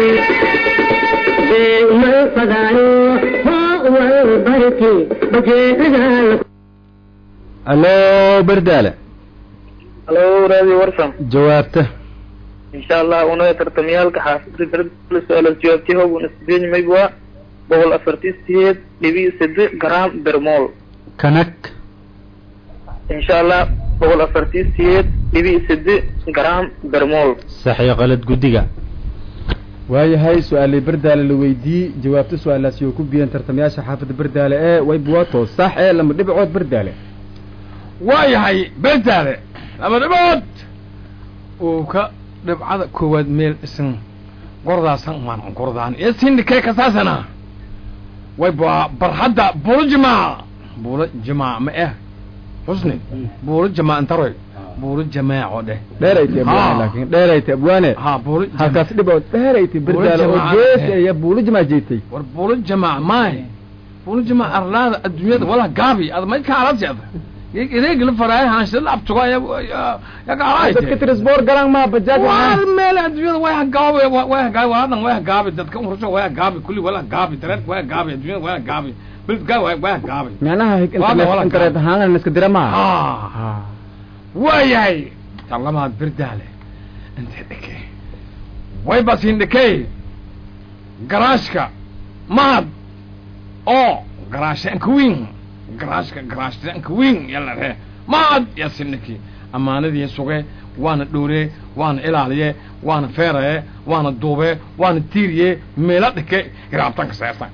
beesmal fagaayo haa wal barati bajeeridaalku allo berdaale halo radio warsan jawaabta insha allah una tartamyaalka xaafida berdala su-aal jawaabti hoog una sideed mayb waa boqol afartii sideed dhibi sade gram bermol kanag insha allah boqol afartii sideed dhibi sade gram bermol sax iyo qalad guddiga waayahay su-aalay berdaale la weydiiyey jawaabta su-aalaasi oo ku biyan tartamayaasha xaafadda berdaale ee way buwaato sax ee lama dhibcood berdaale waayahay berdaale lama dhibood uu ka dhibcada koowaad meel isan gordaasan maan gordaan iyo sindhikee kasaasana way ba barhadda buulo jamaa buulo jamaa ma eh xusni buulo jamaa intaroy buulo jamaaco dheh dheeraytay abwaane Ha. laakiin dheeraytay abwaane ha buulo halkaas dhib oo dheeraytay berdaalo oo jamaa- geesi aya buulo jamaa jeetay war buulo jamaa maay buulo jamaa arlaada adduunyada wala gaabi ad may kaalasiad ireegla faraay haanshila abtuga ya ya dadka gaalaayte trisboor galan maa bajaaj war meel adduunyada way hagaabi way hagaabi waladan way hagaabi dadka urusho way hagaabi kulli wala hagaabi dareerka way hagaabi adduunyada way hagaabi bilidka way way hagaabi macnaha Waa wala internet gacan. ahaan iska dira maa ah waayahay talamaad birdaale inta dheke way basin dhekey garaashka mahad oo garaashanka wiin garaashka garaashtanka wiin yala ree mahad yasiniki ammaanadii suge waana dhowre waana ilaaliye waana feeraye waana duube waana tiiriye meela dheke iraabtanka seertan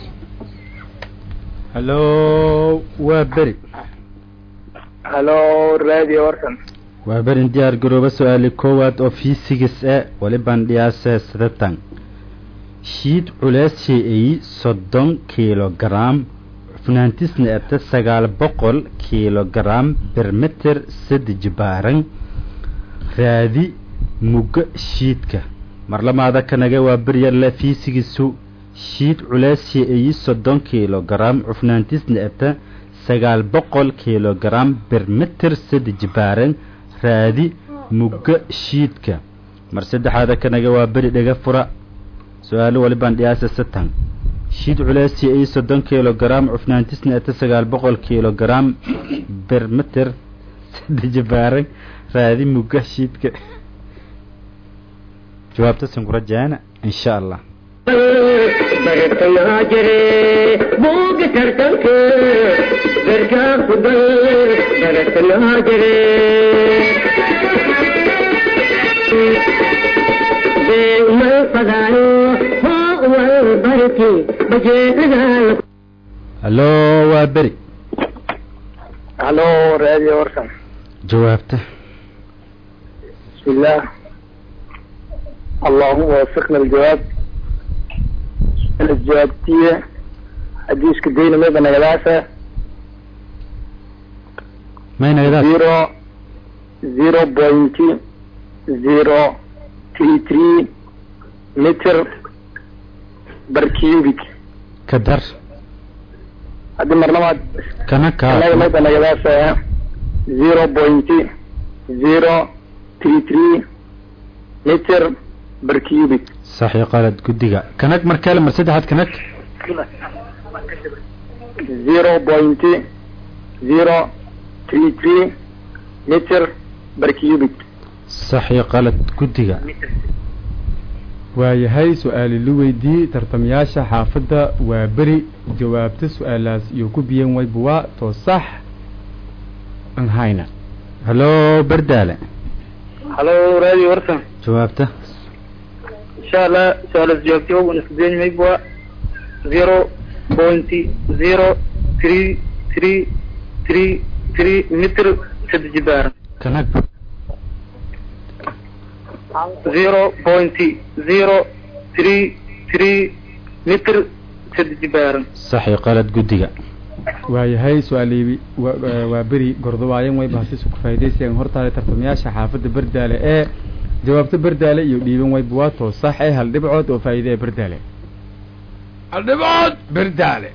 hallo waa beri halo radio warsan waa berin diyaar garooba su-aali koowaad oo fiisigis e walibaan dhiyaase sidatan shiid culees shee-eyi soddon kilogaram cufnaantisna ete sagaal boqol kilogaram bermeter sadi jibaaran raadi mugga shiidka marlamaada kanaga waa beryarle fiisigisu shiid culees shee-eyi soddon kilogaram cufnaantisna ete sagaal boqol kilogaram bermeter sadi jibaaran raadi mugga shiidka mar saddexaada kanaga waa beri dhega fura su-aalo walibaan dhiyaasa satan shiid culeesi ay soddon kilogaram cufnaantisna ete sagaal boqol kilogaram bermeter sadi jibaaran raadi mugga shiidka jawaabta sinkurajaana insha allah bartayaa jire buuga tartanka garkaa ku dal bartayaa jire beemal fadaayo hoo wal barki bajeedadaa hallo waa beri halo radio warsan jawaabta بسم الله اللهم وفقنا الجواب الجوابتية حديث كدين ميبا نغلاسة maynagadaas زيرو زيرو بوينت زيرو تري تري متر بركيوبيك ka dar هذه مرنمات kana أنا kaa ميبا نغلاسة زيرو بوينت زيرو تري تري متر بركيوبيك saxi qalad guddiga kanag markale mar saddexaad kanag zero point zero three three meter per cubic saxi qalad guddiga waayahay su-aali la weydii tartamayaasha xaafadda waa beri jawaabta su-aalaas iyo ku biyan waybuwaa too sax an hayna hallo berdaale hello radio warsan jawaabta insha allah su-aalaas jawaabtay ugu nasdeen maybwa zero point zero three three three three meter saddex jibaaran kanag zero point zero three three meter saddex jibaaran saxi qalad guddiga waayahay su-aali wa- waa- waa beri gordobaayan way bahasisu ku faa'iidaysayan hortaale tartamayaasha xaafadda berdaale ee jawaabta berdaale iyo dhiiban waybuwaa too sax ee hal dhibcood oo faa'iide ee berdaale aldhibood berdaale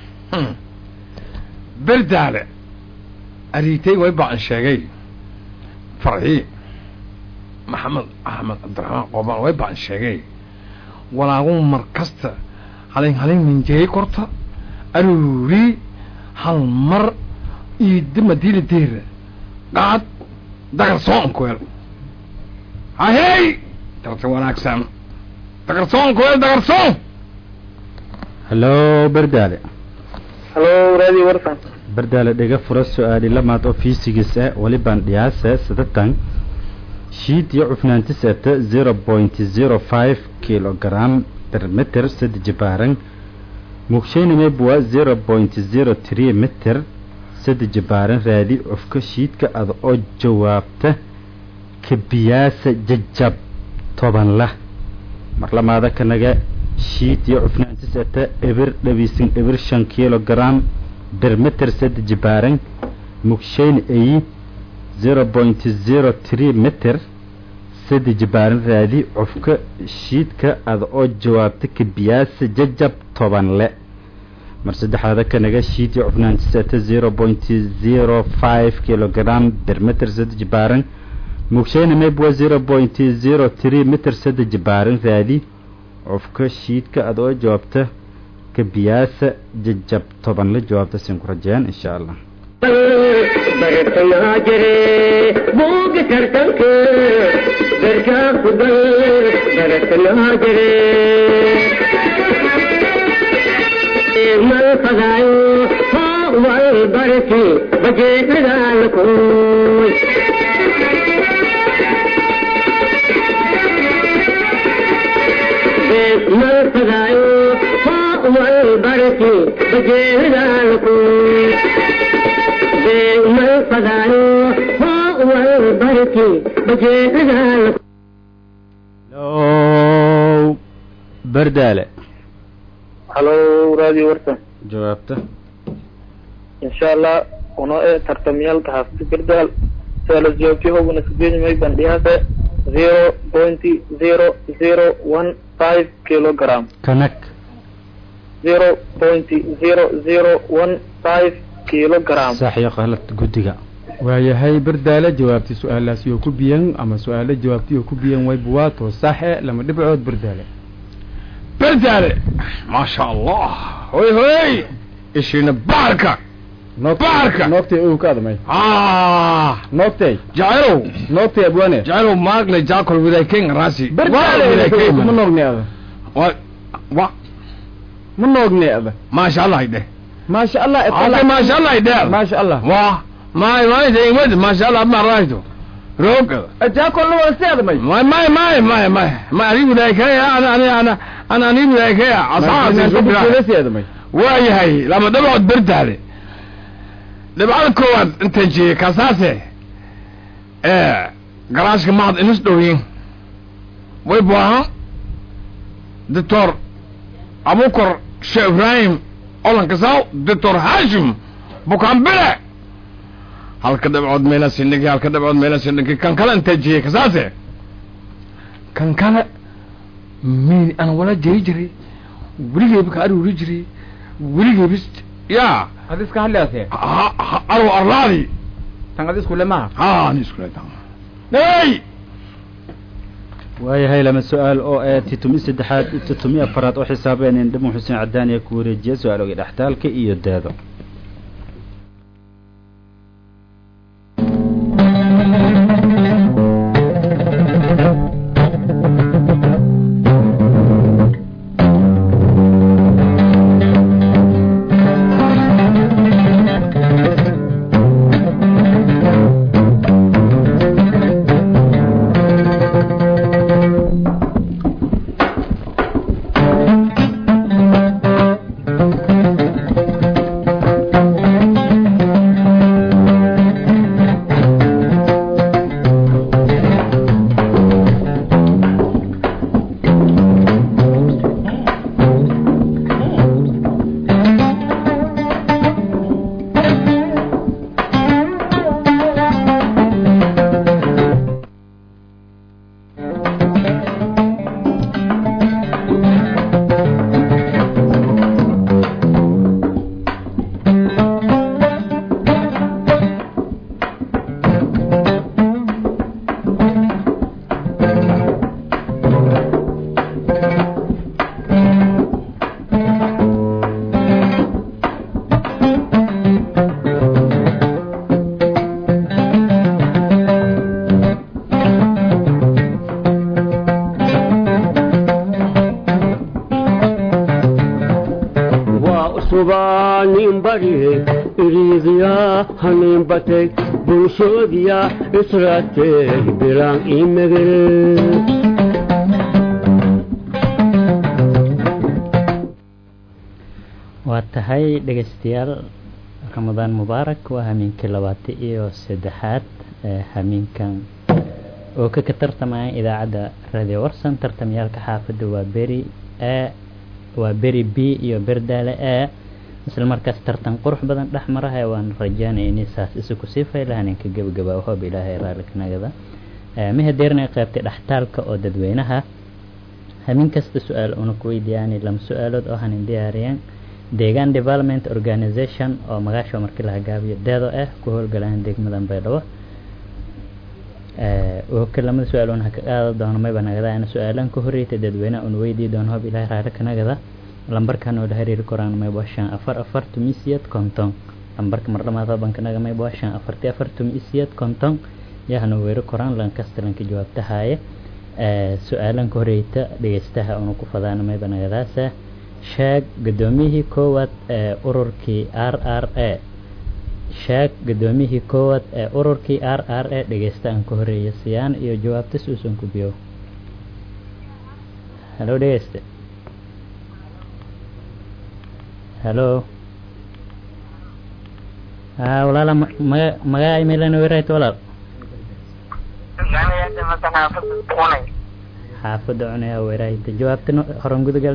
berdaale ariitay way baan sheegay farxi maxamed axmed cabdiraxmaan qoobaan way baan sheegay walaagu mar kasta halin halin minjeey korta aruuri hal mar iyo dima diili deera qaad dagarsoon kuel hahey darta wanaagsan dagarsoon kuel dagarsoon hallo berdaale hello radio warsan berdaale dhega fura su-aali lamaad oo fiisigis ah walibaan dhiyaase sidatan shiid iyo cufnaantis ete zero point zero five kilogram per meter sadi jibaaran mugshaynimebwa zero point zero three meter sadi jibaaran raadi cufka shiidka ada oo jawaabta kabiyaasa jajab toban lah mar lamaada kanaga shiid iyo cufnaantis ata ebir dhabiisin ebir shan kilogram bermeter sed jibaaran mugshayn ayi zero point zero three meter sadi jibaaran raadi cufka shiidka ada oo jawaabta kabiyaasa jajab toban le mar saddexaada kanaga shiid iyo cufnaantis ata zero point zero five kilogram bermeter sed jibaaran mugshayna mayb waa zero point zero three meter sada jibaaran raadi cufka shiidka ada oo jawaabta kabiyaasa jajab toban la jawaabta siin ku rajeen insha allah bartanaa jire buuga tartanka darkaa kugal baratanaa jire mal fadaayo hoo wal barki bajeedhagaalkuy mal fadaayo hoo wal barki bajeedhagaalkuy mal fadaayo hoo wal barki bajeedhagaalkuy low bardaale halo radio warsan jawaabta insha allah uno ee tartamyaalka hafti gardaal su'aalo jawaabtii hoguna sideedimay bandhiyaase zero point zero zero one five kilogram kanag zero point zero zero one five kilogram sax iyo qalad guddiga waayahay bardaale jawaabti su-aalaasi oo ku biyan ama su-aalo jawaabtii oo ku biyan way buwaato saxe lama dhibcood bardaale berdaale maasha allah hoy hoy ishina baarka Baarka! noogtay ow ka admay ah noogtay jacaylow noogtay abwane jacaylow maagle jaakol widay king rasi bardaale ma noogni ada wa wa ma noogni ada maasha allah ide maasha allah ate maasha allah ide maasha allah wa may may de imad maasha allah ma raayto roog jaakolna waa si admay may may may may may may ani widay kaya ana ani ana ana ani widay kaya asaasi subira si admay waayahay lama dhabood berdaale dhibcada koowaad intaan jeeyey kaasaase ee garaashka mahad inis dhowyin way buaha doctor abukar sheekh ibraahim olankasaw doctor hashim bukaanbile halka dhibcood meela sindhigi halka dhibcood meela sindhigi kan kale intaan jeeyey kasaase kan kale miin aan wala jeri jiray weligeyba ka aruuri jiray weligeybis yaa ad iska hadlaase aro arlaadi tan ad isku lemaha ha ni isku leedahay hey waayahay lama su-aal oo ee titumi saddexaad iyo titumi afaraad oo xisaabeen in dhimu xuseen cadaan ee ku wareejiya su-aalooga dhextaalka iyo daado subaanin barihe iriidiyaa hanin batay bulshoodiya israatee biraan imegere waa tahay dhegaystayaal ramadaan mubaarak waa hamiinkii labaatan iyo saddexaad ee hamiinkan oo ka ka tartamayaan idaacadda radio warsan tartamyaalka xaafadda waa beri a waa beri b iyo berdaale a isla markaas tartan qurux badan dhex marahay waan rajaanaya inay saas isu kusii faylahan inka gebagaba hoob ilaahay raallikanagada mahadeerna qaybtay dhextaalka oo dadweynaha hamin kasta su-aal una ku weydiiyaani lama su-aalood oo hanin diyaariyeen deegaan development organization oo magaasha markii la hagaabiyo deedo ah ku howlgalaan degmadan baydhabo oo kalamada su-aal una ka qaada doono mayba nagada ana su-aalan ka horreeyta dadweynaha una weydii doono hoob ilaahay raallikanagada lambarkan oo la xiriiri koraan mayba shan afar afar tumisiyad konton lambarka mardhamaad bankanaga mayba shan afarti afar tumisiyad konton yahana weeri koraan lankasta lanka jawaabtahaye su-aalan ka horeyta dhegeystaha una ku fadaana mayba nagadaasa sheeg gudoomiyihii koowaad ee ururkii r r a sheeg gudoomiyihii koowaad ee ururkii r r a dhegeysta aan ka horeeya siyaan iyo jawaabtas uusan ku biyo halo dhegeyste halo ha walaala maga magaa imailana weerayta walaal xaafadda cunaya weerahayta jawaabtana horan gudagal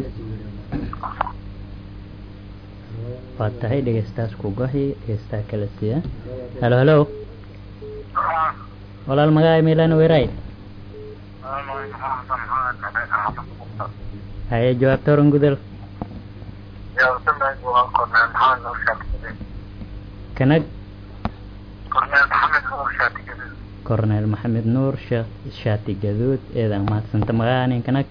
waa tahay dhegeystaas ku gohi dhegeystaa kala siiya halo halo walaal magaa imailana weerahay haye jawaabta horan gudal kanag corneel maxamed nuur sheekh shaati gaduud eedan mahadsanta magaanin kanag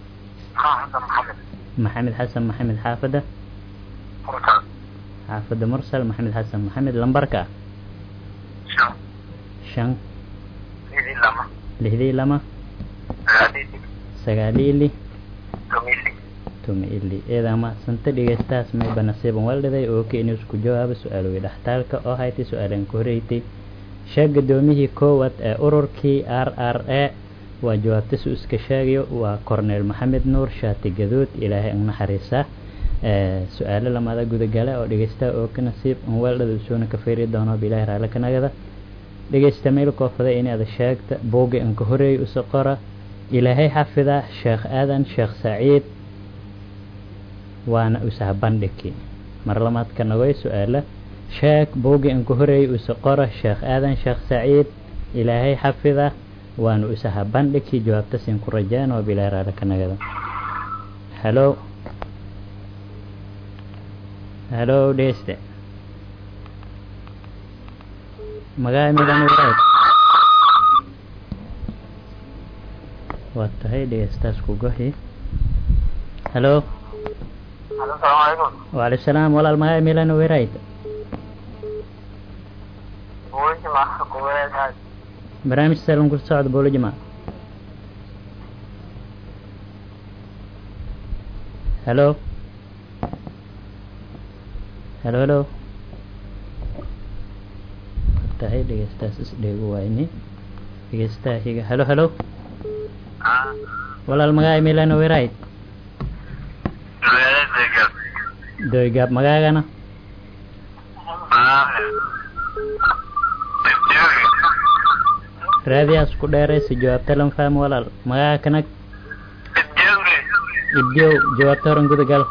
maxamed xasan maxamed xaafadda xaafadda mursal maxamed xasan maxamed lambarka shan lixdii lama sagaalili tumaili eedaa mahadsanta dhegeystahaas mayba nasiiban waldhiday oo ka inuu isku jawaabo su-aalowey dhextaalka oo haytay su-aalan ka horreeytay sheeg gudoomiyihii koowaad ee ururkii r r a waa jawaabta su iska sheegayo waa corneel maxamed nuur shaati gaduud ilaahay ang naxariisa su-aalo lamada gudagale oo dhegeystaha oo ka nasiib an weeldhada usoona ka feeri doono bilaahi raale kanagada dhegeysta meel koofada inaad sheegta buugi an ka horeeyay usa qora ilaahay xafida sheekh aadan sheekh saciid waana usaha bandhigi mar lamaadka nagoy su-aala sheeg buugi an ka horeeyay usa qora sheekh aadan sheekh saciid ilaahay xafida waana usaha bandhigi jawaabtasin ku rajaan oo bilaahi raale kanagada halo halo dhegeyste magaa midan waraad waa tahay dhegeystaas ku gohi halo waalaikum salaam walaal magaa milan werayd barnaamij salon ku socda boolojima halo halo halo tahay dhegeystaas isdheegu wayni dhegeystaha higa halo halo walaal magaa milano werayd doygaab magaagana raadiyaas ku dheeraysa jawaabta lan fahmo walaal magaaga kanag ibdiyow jawaabta horan gudagal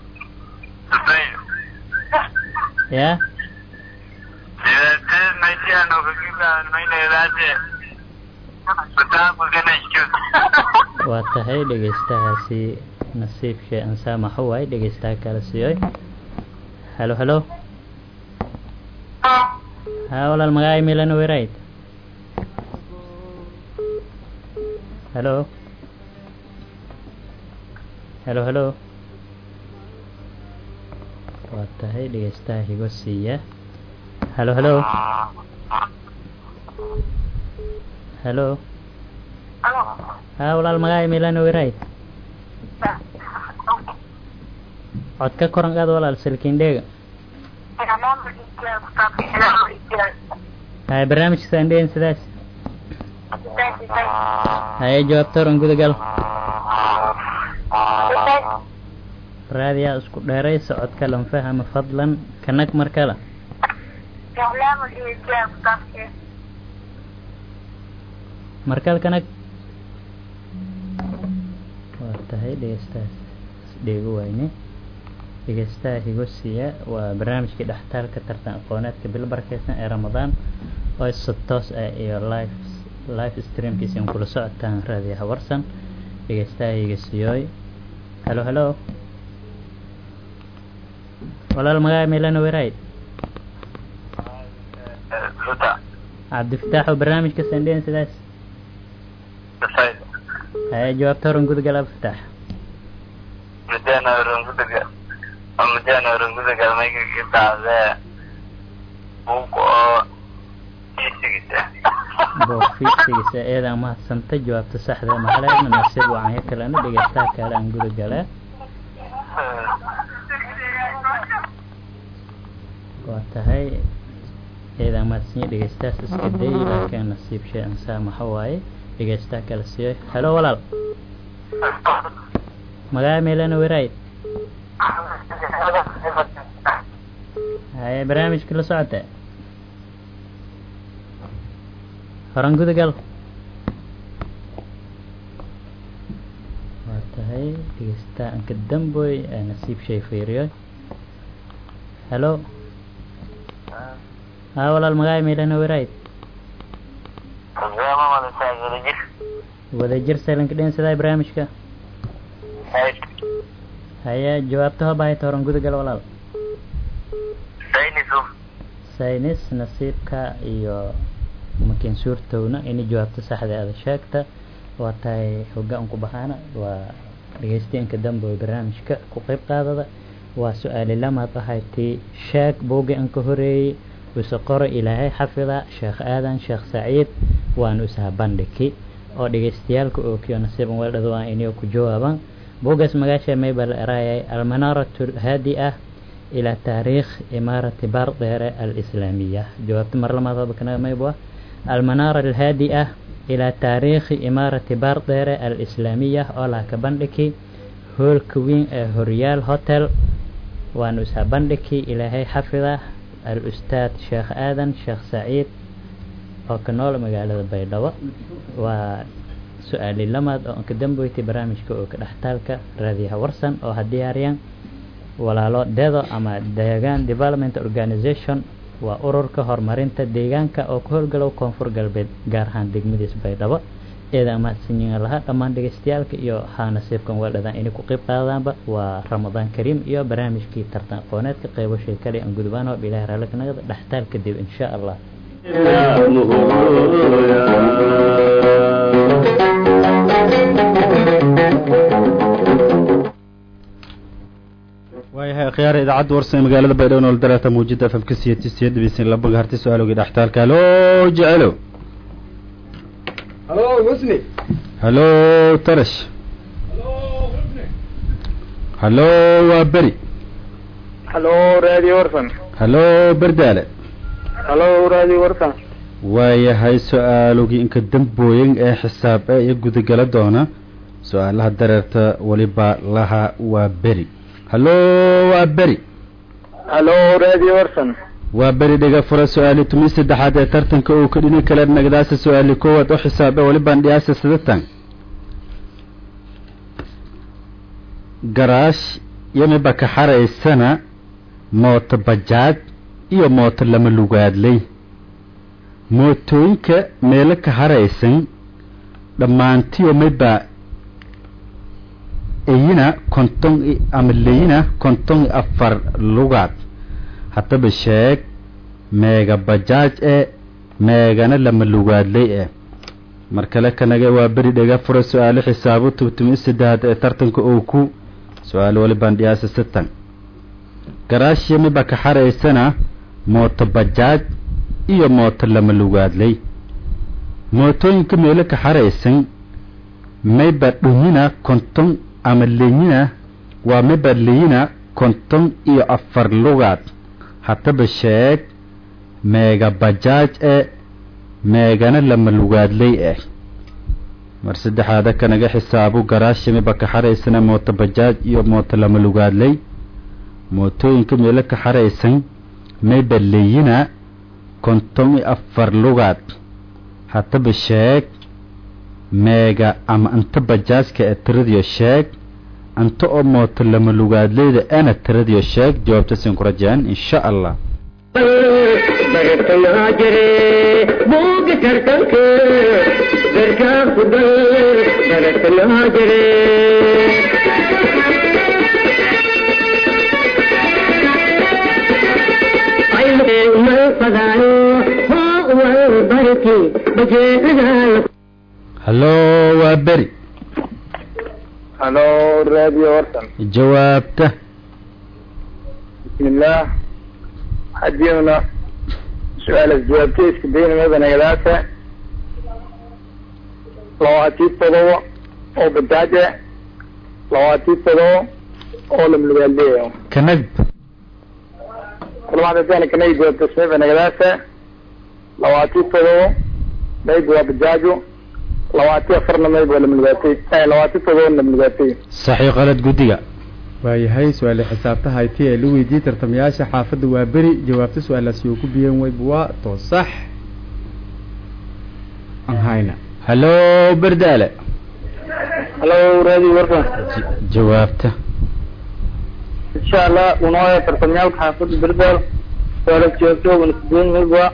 ya waa tahay dhegeystahaasi nasiibkee ansaamaxo waay dhegeystaha kala siiyoy halo halo ha walaal magaay milano werayd halo halo halo waa tahay dhegeystaha higo siiya halo halo halo ha walaal magaay milano werayd cod ka koran qaad walaal silkindheega hay barnaamijka sandheyn sidaas haye jawaabta horan gudagal raadiyaa isku dheeray socodka lanfahama fadlan kanag mar kale markal kanag waa tahay dhegeystahaas dheego wayne dhegeystaha higosiya waa barnaamijkii dhextaalka tartan aqooneedka bil barakeysan ee ramadaan oo si toos ah iyo live live streamkiisa kula socotaan raadiyaha warsan dhegeystaha higasiyooy halo halo walaal magaca meelana werayd cabdifataax oo barnaamijka sandeen sidaas haya jawaabta horan gudagal abfataax mudana rungudaga mudana rungudaga mayga gitaade buug oo fiisigisa bofisigisa eedaa mahadsanta jawaabta saxda maxaleedna nasiib wacanyo kalena dhegeystaha kale aan guda gale waa tahay eedaa mahadsanyo dhegeystahaas iska day laakiin nasiib shay ansaa maxa waaye dhegeystaha kale siiyo helo walaal magaca meelana werayd haye barnaamijka la socota horan gudagal waa tahay dhegeystaha anka damboy ee nasiib shay fiiriyo helo haa walaal magaca meelana werayd wadajir salanka dhen sidaa barnaamijka haya jawaabta hobaayta horan gudagal walaal saynis nasiibka iyo makin suurtowna ini jawaabta saxda aada sheegta waa tahay hogaan ku baxaana waa dhegeystayanka dambe oo barnaamijka ku qeyb qaadada waa su-aali lamaad ahayti sheeg buugi an ka horeeyey use qoro ilaahay xafida sheekh aadan sheekh saciid waanu isaha bandhigi oo dhegeystayaalka oo kiyo nasiiban weeldhado aan inio ku jawaaban buugaas magaasha mayba la eraayay almanaaratu haadi ah ilaa taariikh imaarati baardheere alislaamiya jawaabta mar lamaad kana mayba almanaara alhaadi ah ilaa taariikhi imaarati baardheere alislaamiya oo laha ka bandhigi hoolka weyn ee horyaal hotel waanu isha bandhigi ilaahay xafida al ustaad sheekh aadan sheekh saciid oo ka nool magaalada baydhabo waa su-aali lamaad oo ka dambeysay barnaamijka oo ka dhextaalka raadiyaha warsan oo ha diyaariyaan walaalo dedo ama deegaan development organization waa ururka horumarinta deegaanka oo ka howlgalow koonfur galbeed gaar ahaan degmadiis baydhabo eeda mahadsanyiin lahaa dhammaan dhegeystayaalka iyo haa nasiibkan weeldhadaan inay ku qeyb qaadaanba waa ramadaan kariim iyo barnaamijkii tartan aqooneedka qeybashay kale aan gudbaan oo bilahi raallikanagada dhextaal kadib insha allah waayahay akhyaara idaacadda warsan ee magaalada baydhabo nool daraata muujida fmka siyati siya dhibisin laba harti su-aalogii dhextaalka halo jecelo halo husni halo tarash halo waa beri halo radio warsan halo berdaale halo radio warsan waayahay su-aalogii inka dambooyin ee xisaab e iyo gudagala doona su-aalaha dareerta weliba laha waa beri halo waa beri halo radio warsan waa beri dhega fura su-aali tumi saddexaad ee tartanka uu ka dhini kala nagdaasa su-aali koowaad oo xisaabe welibaan dhiyaasa sidatan garaash yamiba ka xaraysana mooto bajaaj iyo mooto lama lugaadley mootooyinka meelo ka haraysan dhammaantiyo mayba eyina konton ama leyina konton iyo afar lugaad haddaba sheeg meega bajaaj e meegana lama lugaadley e mar kale kanaga waa beri dhega fura su-aalo xisaabo tubtumi saddehaad ee tartanka oo ku su-aalo walibaan dhiyaasa sitan garaash yamiba ka xaraysana mooto bajaaj iyo mooto lama lugaadley mootooyinka meelo ka xaraysan mayba dhumina konton ama leeyina waa mayba leyina konton iyo afar lugaad haddaba sheeg meega bajaaj e meegana lama lugaadley eh mar saddexaada kanaga xisaabo garaashimiba ka xaraysana mooto bajaaj iyo mooto lama lugaadley mootooyinka meelo ka xaraysan mayba leeyina konton iyo afar lugaad haddaba sheeg meega ama anta bajaajka ee tiradiyo sheeg anta oo mooto lama lugaadleyda ana tiradiyo sheeg jawaabta siin ku rajaan insha allah bartanaa jire buuga tartanka garkaa kugal bartanaa jire mal fadaayo hoo wal barki bajeedadaa hallo waa beri halo radio warsan jawaabta bismillaah hadiina su-aalas jawaabta iska daynamada nagadaasa labaatii todoba oo badaaje labaatii todoba oo lamlugaaleeyo kanag kulmaadadana kanay jawaabta smeba nagadaasa labaatii todoba mayb waa badaajo labaatii afarna mayb waa lamlugaatay labaatii todoba lamlugaatay saxiix qalad guddiga waayahay su-aale xisaabta hayti ee la weydiiyey tartamayaasha xaafadda waa beri jawaabta su-aalaasi oo ku biyeen weyb waa too sax aan hayna hallo berdaale halo radio warsan J- jawaabta insha allah unooya tartamyaalka xaafadda berdaal suaalas jawaabta wana sideed mayb waa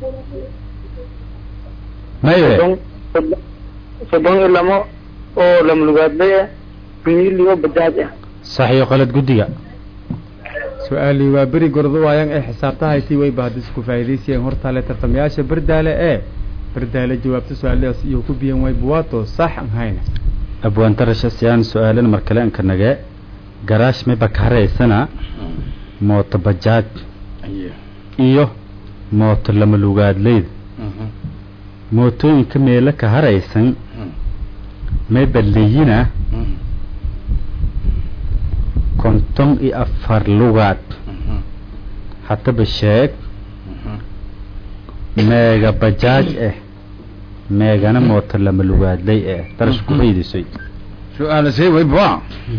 maye soddon soddon- soddon iyo lamo oo lamlugaadlay ah mili oo bajaaj ah saxiix qalad guddiga su-aalii waa beri gordo waayaan ee xisaabta hayti weyba hadda isku faa'iidaysayeen hortaale tartamayaasha berdaale ee berdaale jawaabta su-aalahaas iyo ku biyeen weyb waa too sax aan hayna abwaantarasha siyaan su-aalan mar kale anka nage garaash mayba ka haraysana mooto bajaaj aye iyo mooto lama lugaadleyda Mhm. mootooyinka meelo ka haraysan Mhm. mayba leyina Mhm. konton iyo afar lugaad Mhm. haddaba sheeg Mhm. meega bajaaj ah meegana mooto lama lugaadley ah darash ku faydisay su-aalasay wayba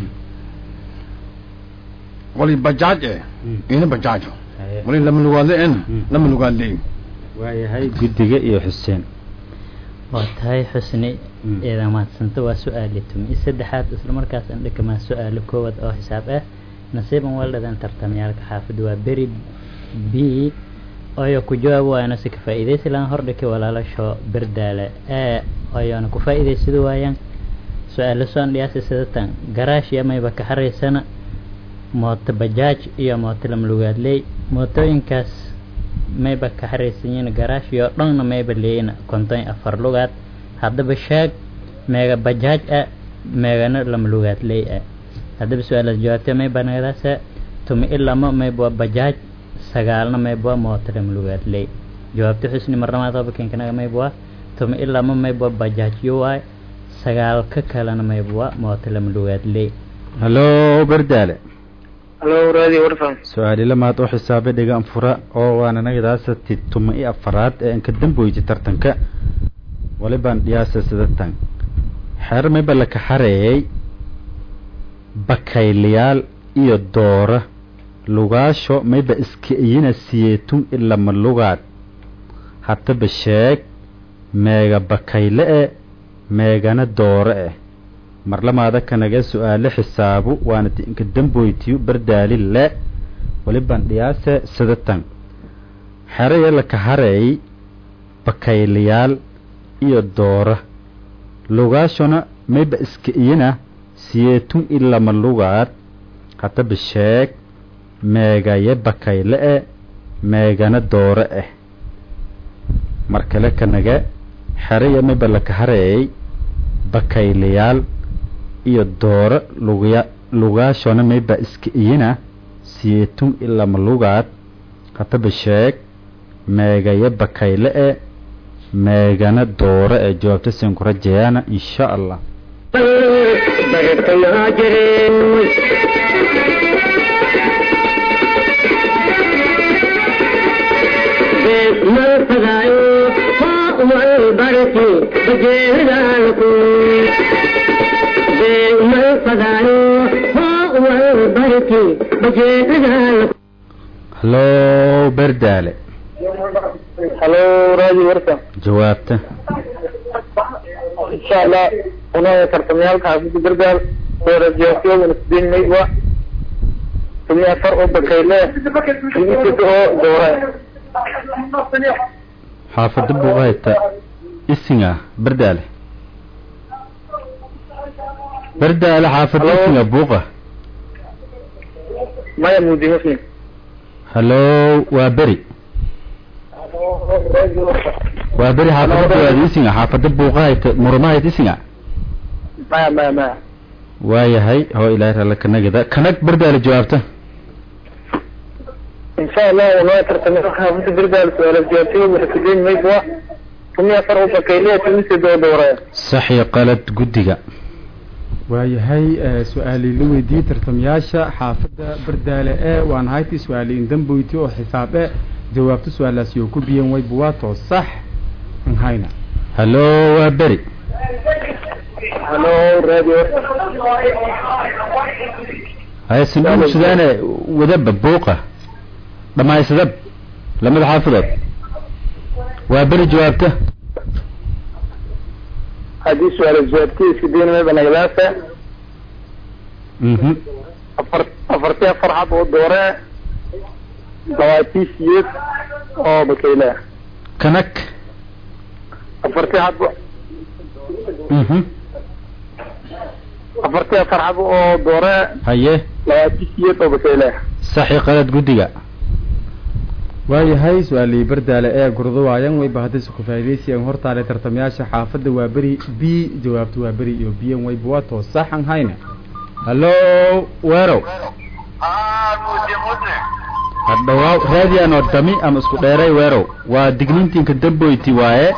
wali bajaaj eh ina bajaajo wali lama lugaadle en lama lugaadle waayahay guddiga iyo xuseen waa tahay xusni Mm. eeda mahadsanta waa su-aali tumi i saddexaad isla markaas andhikamaa su-aalo koowaad oo xisaab ah nasiiban waldhadan tartamyaalka xaafid waa beri b oyo ku jawaab waayana si ka faa'iidaysi lahaan hordhiki walaalasho berdaale ee oyoona ku faa'iidaysada waayaan su-aalo soon dhiyaasi sidatan garaash iyo mayba ka haraysana mooto bajaaj iyo mooto lamlugaadley mootooyinkaas mayba ka haraysan yihiin garaash iyo dhanna mayba leeyina konton iyo afar lugaad haddaba sheeg meega bajaaj ah meegana lama lugaad leey ah haddaba su-aalaas jawaabtee mayba nagadaasa tumi i lama mayba waa bajaaj sagaalna mayba waa mooto lama lugaad leey jawaabta xusni marnamaad hobakinkanaga mayba waa tumi i lama mayba waa bajaaj yo waay sagaal ka kalena mayba waa mooto lama lugaad leey hallo berdaale halo radio warsan su-aali lamaad oo xisaabe dhigaan fura oo waana nagadaasa ti tuma i afaraad ee anka damboyti tartanka walibaan dhiyaasa sidatan xeer mayba laka xareeyay bakaylayaal iyo doora lugaasho mayba iska iyina siyeetun ilama lugaad haddaba sheeg meega bakayle e meegana doore eh marlamaada kanaga su-aale xisaabu waana ti inka damboytiyu bardaali le walibaan dhiyaase sidatan xeraya laka hareey bakaylayaal iyo doora lugaashona mayba iska iyina siyeetun ilama lugaad haddaba sheeg meegaye bakayle e meegana doore ah mar kale kanaga xeraya mayba laka hareey bakaylayaal iyo dooro lugya lugaashona mayba iska iyina siyeetun ilama lugaad haddaba sheeg meegaye bakayle e meegana dooro ee jawaabta siin ku rajayaana insha allah bartanaa jire mal fadaayo hoo wal barki bajeedaalku mal fadaayo hoo wal barki bajeedaalku hallo berdaale halo radio warsan jawaabta insha allah unoo tartamayaalka xaafida gargaar doorasyaasiyaduna sideed mayba tumi afar oo bakayle tumisita oo doore xaafada buuqahayta isinga berdaale berdaale xaafada Hello? isinga buuqa maya mudi muslim hallo waa beri waa beri xaafada buuqaad isinga xaafada buuqahayta murumahayta isinga maya maya maya waayahay hoo ilaahay ralle kanagida kanag berdaale jawaabta insha allah unoo tartamayaalka xaafida gargaar doorasyaasiyaduna sideed mayba tumi afar oo bakayle tumisita oo doore sax iyo qalad guddiga waayahay eh, su-aalii la weydiiyey tartamayaasha xaafadda bardaale ee waan haytii su-aali indamboyti oo xisaab e jawaabto su-aalaasi oo ku biyan way buwaato sax an hayna hallo waa beri halo radio haya sindhugu sudaane wadaba buuqa dhammaysadab lamada xaafadood waa beri jawaabta haddii su-aal jawaabtii sideed mayba nagadaasa mhm afar afartii afar xab oo doore labaatii siyeed oo bakayle kanag afartii xab mhm afartii afar xab oo doore haye labaatii siyeed oo bakayle sax iyo qalad guddiga waayahay su-aalii bardaale ee gurdawaayan way bahadaysa ku faa'iidaysiyan hortaale tartamayaasha xaafadda waa beri b jawaabto waa beri iyo biyan way buwaato sax an hayna hallo weerow hadhawaaw raadiyaanoo dami ama isku dheeray weerow waa digniintiinka damboyti waaye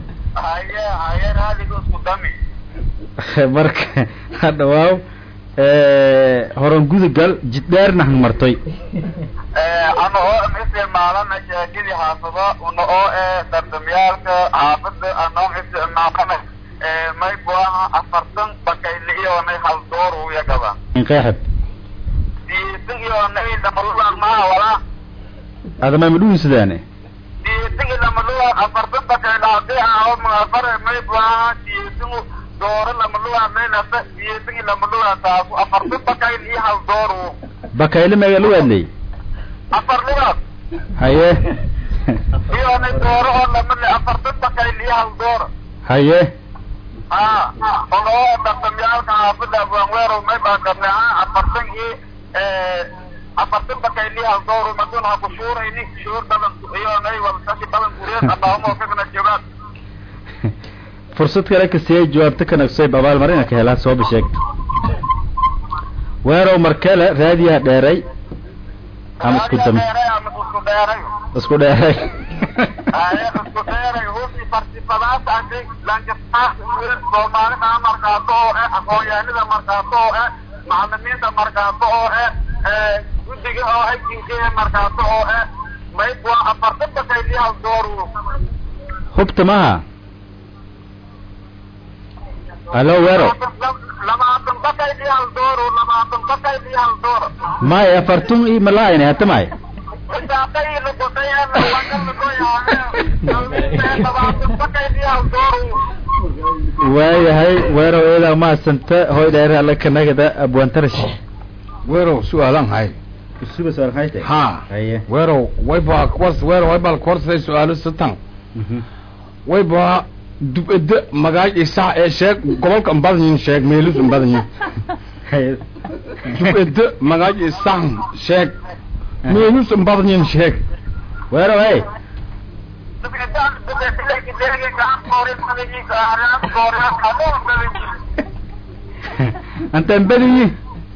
marka hadhawaaw horan gudugal jiddheerna han martoy ana oo isticmaalana sheekadii xaafado una oo ee tartamyaalka xaafada anoo isticmaalana may buaha afartan bakayle iyonay hal door uya gaban inqeexeb diisin iyonay lamalulan maha walaa adamay madhuwi sidaane diisin lamalulan afartan bakayle hadii aho magafare may buaha diisin dooro lamalulan maynasa diisin lamalulan taasu afartan bakayle iyo hal dooru bakayle meega lu adley afar lugaad haye iyonay dooro oo lamale afartan bakayle iyo hal dooro haye ha oloo tartamyaalka xaafada abwaanweerow may baa qabnay ha afartan iyo afartan bakayle hal dooro madun ha ku shuurayni shuur badan iyonay walsashi badan guriyad allahuma wafaqna jawaab fursad kale kastiyay jawaabta ka naqsay abaalmarina ka helaa soo bisheegta weerow markale raadiyaha dheeray ama isku dam ama isku dheeray isku dheeray haye isku dheeray hubi participadaas andi lankastaas soomaalida markaato oo eh aqoonyahanida markaato oo eh macalimiinta markaato oo eh guddiga oo hajinkeeda markaato oo eh mayb waa afartan bakayliyahal dooru hubta maha hallo weerow labaatan bakayliyahal dooru labaatan bakayliyahal dooro maya afartun i malaayne hata may isaaqayla godayeena wakallagoyaane labaatan bakayliyahal dooru waayahay weerow eedaa mahadsanta hoy dheer alle kanagada abwaantarash weerow su-aalan hay suba su'aal hayte ha haye weerow wayba kors weerow waybal korsay su-aalo satan wayba dub-ede magaaj isax ee sheeg gobolka mbadnyin sheeg meelus mbadnyin haye dub-ede magaaj isax sheeg meelus mbadnyin sheeg weerow hey antaan badiyi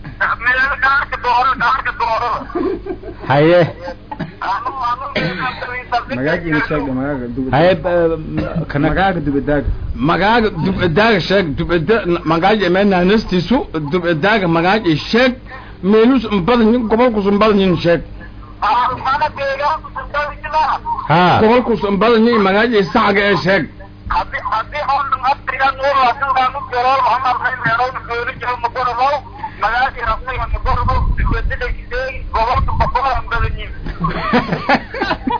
haye magaagiina sheegda magaaga dugada haye kana magaaga dugadaag magaaga dub-edaaga sheeg dub-ede magaaj emenanastisu dub-edaaga magaaj sheeg meelus mbadnyin gobolkus mbadnyin sheeg ha gobolkus mbadnyin magaaj isaxga ee sheeg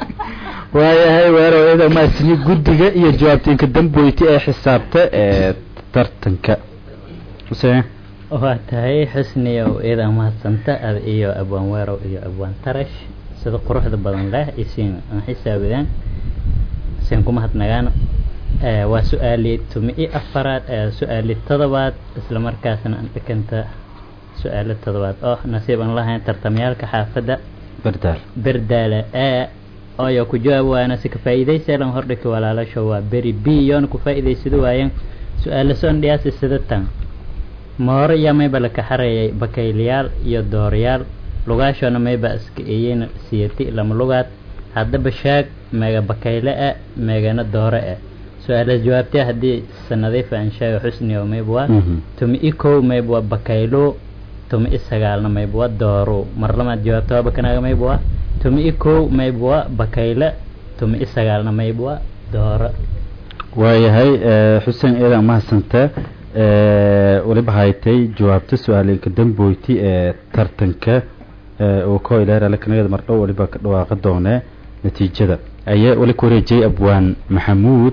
waayahay weerow eedaa mahadsanyi guddiga iyo jawaabtiinka damboyti ee xisaabta ee tartanka xuseen waa tahay xusniyow iyadaa mahadsanta ad iyo abwaan weerow iyo abwaan tarash sida quruxda badan leh isiin aan xisaabidaan isiin ku mahadnagaano Eh, waa su-aali tumi i afaraad eh, su-aali todobaad isla markaasna aan dhikanta su-aalo todobaad oo nasiib aan lahayn tartamyaalka xaafadda berdaal berdaale ee oyo ku jawaab waana si ka faa'iidayseelan hordhiki walaalasho waa beri b yoona ku faa'iidaysado waayeen su-aalo soon dhiyaasi sida tan mooro iyo mayba la kaxareeyay bakaylayaal iyo doorayaal lugaashoona mayba iska eeyeen siyati lama lugaad haddaba shaag meega bakayle e meegana doore e su-aalaas jawaabtee haddii sanadiif aan sheega xusni oo mayb waa Mhm. tumi i kow mayb waa bakaylo tumi i sagaalna mayb waa dooro mar lamaad jawaabta waa bakanaaga mayb waa tumi i kow mayb waa bakayle tumi i sagaalna mayb waa dooro waayahay eh, xuseen eedan mahadsanta eh, weliba haytay jawaabta su-aalinka damboyti ee tartanka eh, uu ka ilaarala kanagada mardhow weliba ka dhawaaqa doone natiijada ayaa weli ku wareejiyay abwaan maxamuud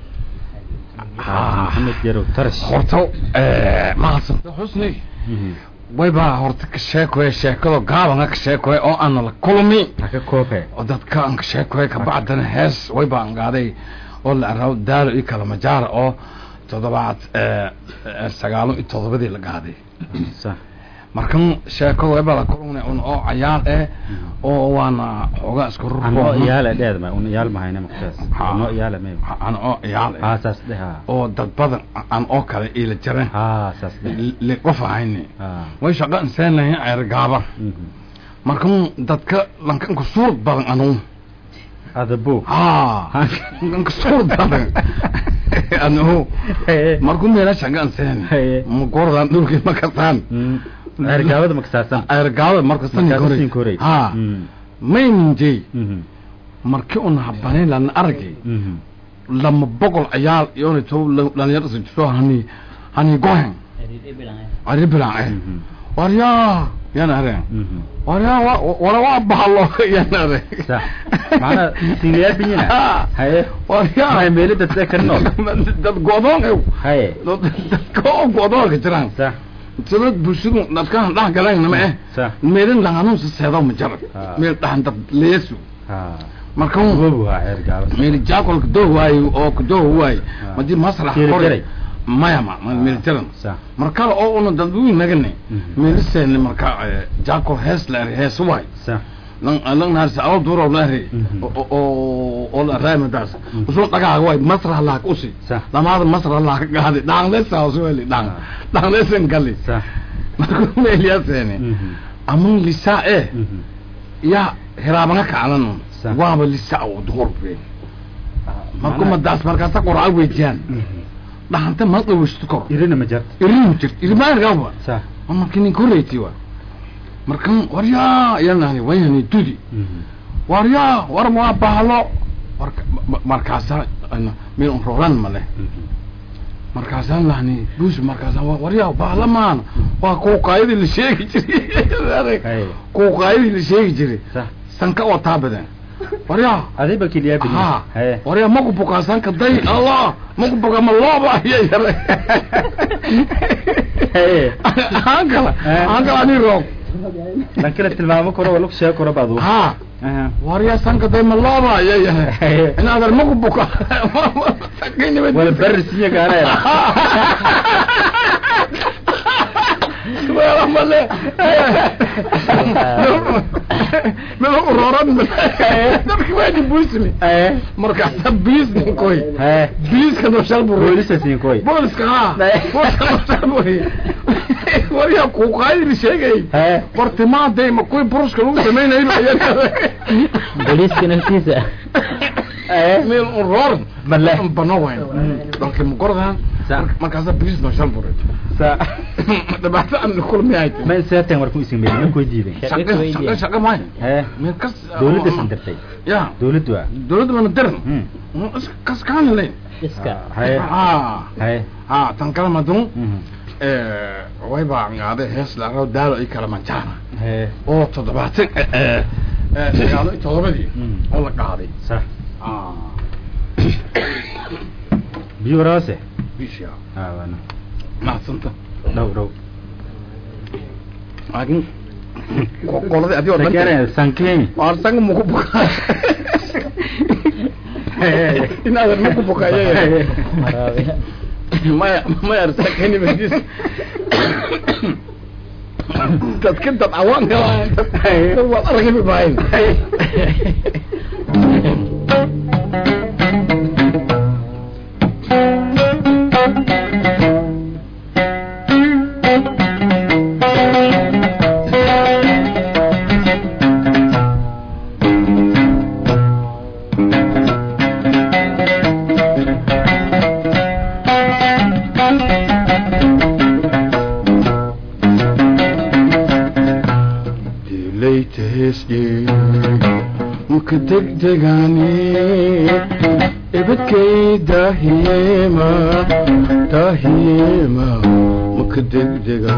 maxamed yarow tarash horta mahadsanta xusni wayba horta ka sheekoye sheekado gaabanga ka sheekoye oo aana la kulmi haka koobe oo dadka aan ka sheekoye kabacdana hees wayba aan qaaday oo la araw daalo iyo kala majaara oo toddobaad eh, eh, sagaalo iyo toddobadii la qaaday sax markan sheekado wayba la kulmna un oo cayaar eh oo waana xoogaa isku anoo rurbo iyaale dheedma un iyaal mahayna maqtaas Ha. anoo iyaale may aan oo ciyaal haa eh saas dheh haa oo dad badan aan oo kale ila jiran haa saas dheh li qof ahayni haa way shaqo inseenahin ceer gaaba mhm. markan dadka lankan ku suurad badan anu ada buug haa lanka suurad badan anu markuu meela shaqo inseen Haye. ma goordaan dhulkii ma kastaan Mm. ergaabada makasaasan ceer gaaba markastan Markaas siin koray. haa Mm. mayninjey Mhm. markii un habanay lan argay Mhm. lama boqol ciyaal iyoona to dhalinyaro isu jirto hani hani gohen ari bilan eh Mhm. waryaa yana areen Mhm. waryaa wa- wara waa bahalo yana areen sax macnaa singayaal binyina haye waryaa may meeli dadse ka nool dad godoon ew haye dadka oo godoonka jiraan sax sidad bulshadu dadkaan dhex galayna ma eh sax meelin langanuun si seedo ma jara Ah. meel dhaxan dad leesu haa marka goobu haa ergaaba meel jaakol kadoo waayo oo kadoo waayo madii masrax Kiri kore jaray. maya ma ma- meel jaran sax markale oo una dadweyne nagane Mhm. meeliseen marka eh, jaakol hees la eri hees waay sax lan lan naarsi aw duro la eri Mhm. oo oo oo la raay madaas usul dhagaa waay masrax la ku si Sax. lamaada masrax la ka gaadi dhaan leesa soo weli dhaan dhaan leesen gali sax marka meeliyaseene Mhm. amun lisa eh Mhm. ya hiraabanga kaclan Sax. waaba lisa oo duhur been marka madaas markaas qoraa weejiyaan Mhm. dhaxanta ma dhawishto kor irina ma jarta irin jirt irmaan gaba sax marka nin koreyti wa markan waryaa yanani wayani tudi Mhm. waryaa war waa bahalo warka ma- markaasa ana meel un roran male Mhm. markaasaan lahni buus markaasaan wa- waryaa bahalo maan waa kuuqaayadii la sheegi jiray haye kuuqaayadii la sheegi jiray sax sanka oo taa badan waryaa adii ba kiliyaa ha binyina haye waryaa maku bukaa sanka day allah maku bukaa ma looba aya yare haye aan kala aan kala ani roog lan kala tilmaamo karo waa lagu sheegi karo baadu ha aha waryaa sanka day ma looba aya yare haye inaadan maku buka wala barri sinya gaanayra wala male meel uroran dadka waa di buusni haye markaasa biisni koy haye biiska noshal buru boolisa siin koy booliska ha booliska noshal buru waryaa kuuqaayadii sheegay haye bartimaaday ma kuwii burushka lagu samaynayo booliiska naftiisa meel uroran Male. bano wayn dalkii mugordan Sa- markaasa biis noshal buru sa dhibaato aan kulmi ay ma seeteen war ku isin meeyay ma ku diiday shaqa shaqa shaqa maay haye meel kas dawladda sandartay ya dawladdu waa dawladda mana diran Hmm. kas kaan leyn iska haye ha haye ha tan kala madun Mhm. eh way baa ngaaday hees la raaw daalo ay kala manjaana haye oo toddobaatan eh eh eh, sagaal iyo toddobadii Mm. oo la qaaday sax ah biyo waraase bisha aawana mahadsanta dhow dhow laakiin qoladii adigo sakene sankin arsan muku buka inaadan muku bukaye maraabiya maya maya arsakeni badis dadka dad cawaanka dad waad argabi maayn dilaytahesdhe maka degdegaani ibadkay daahiyema daahiyema maka degdega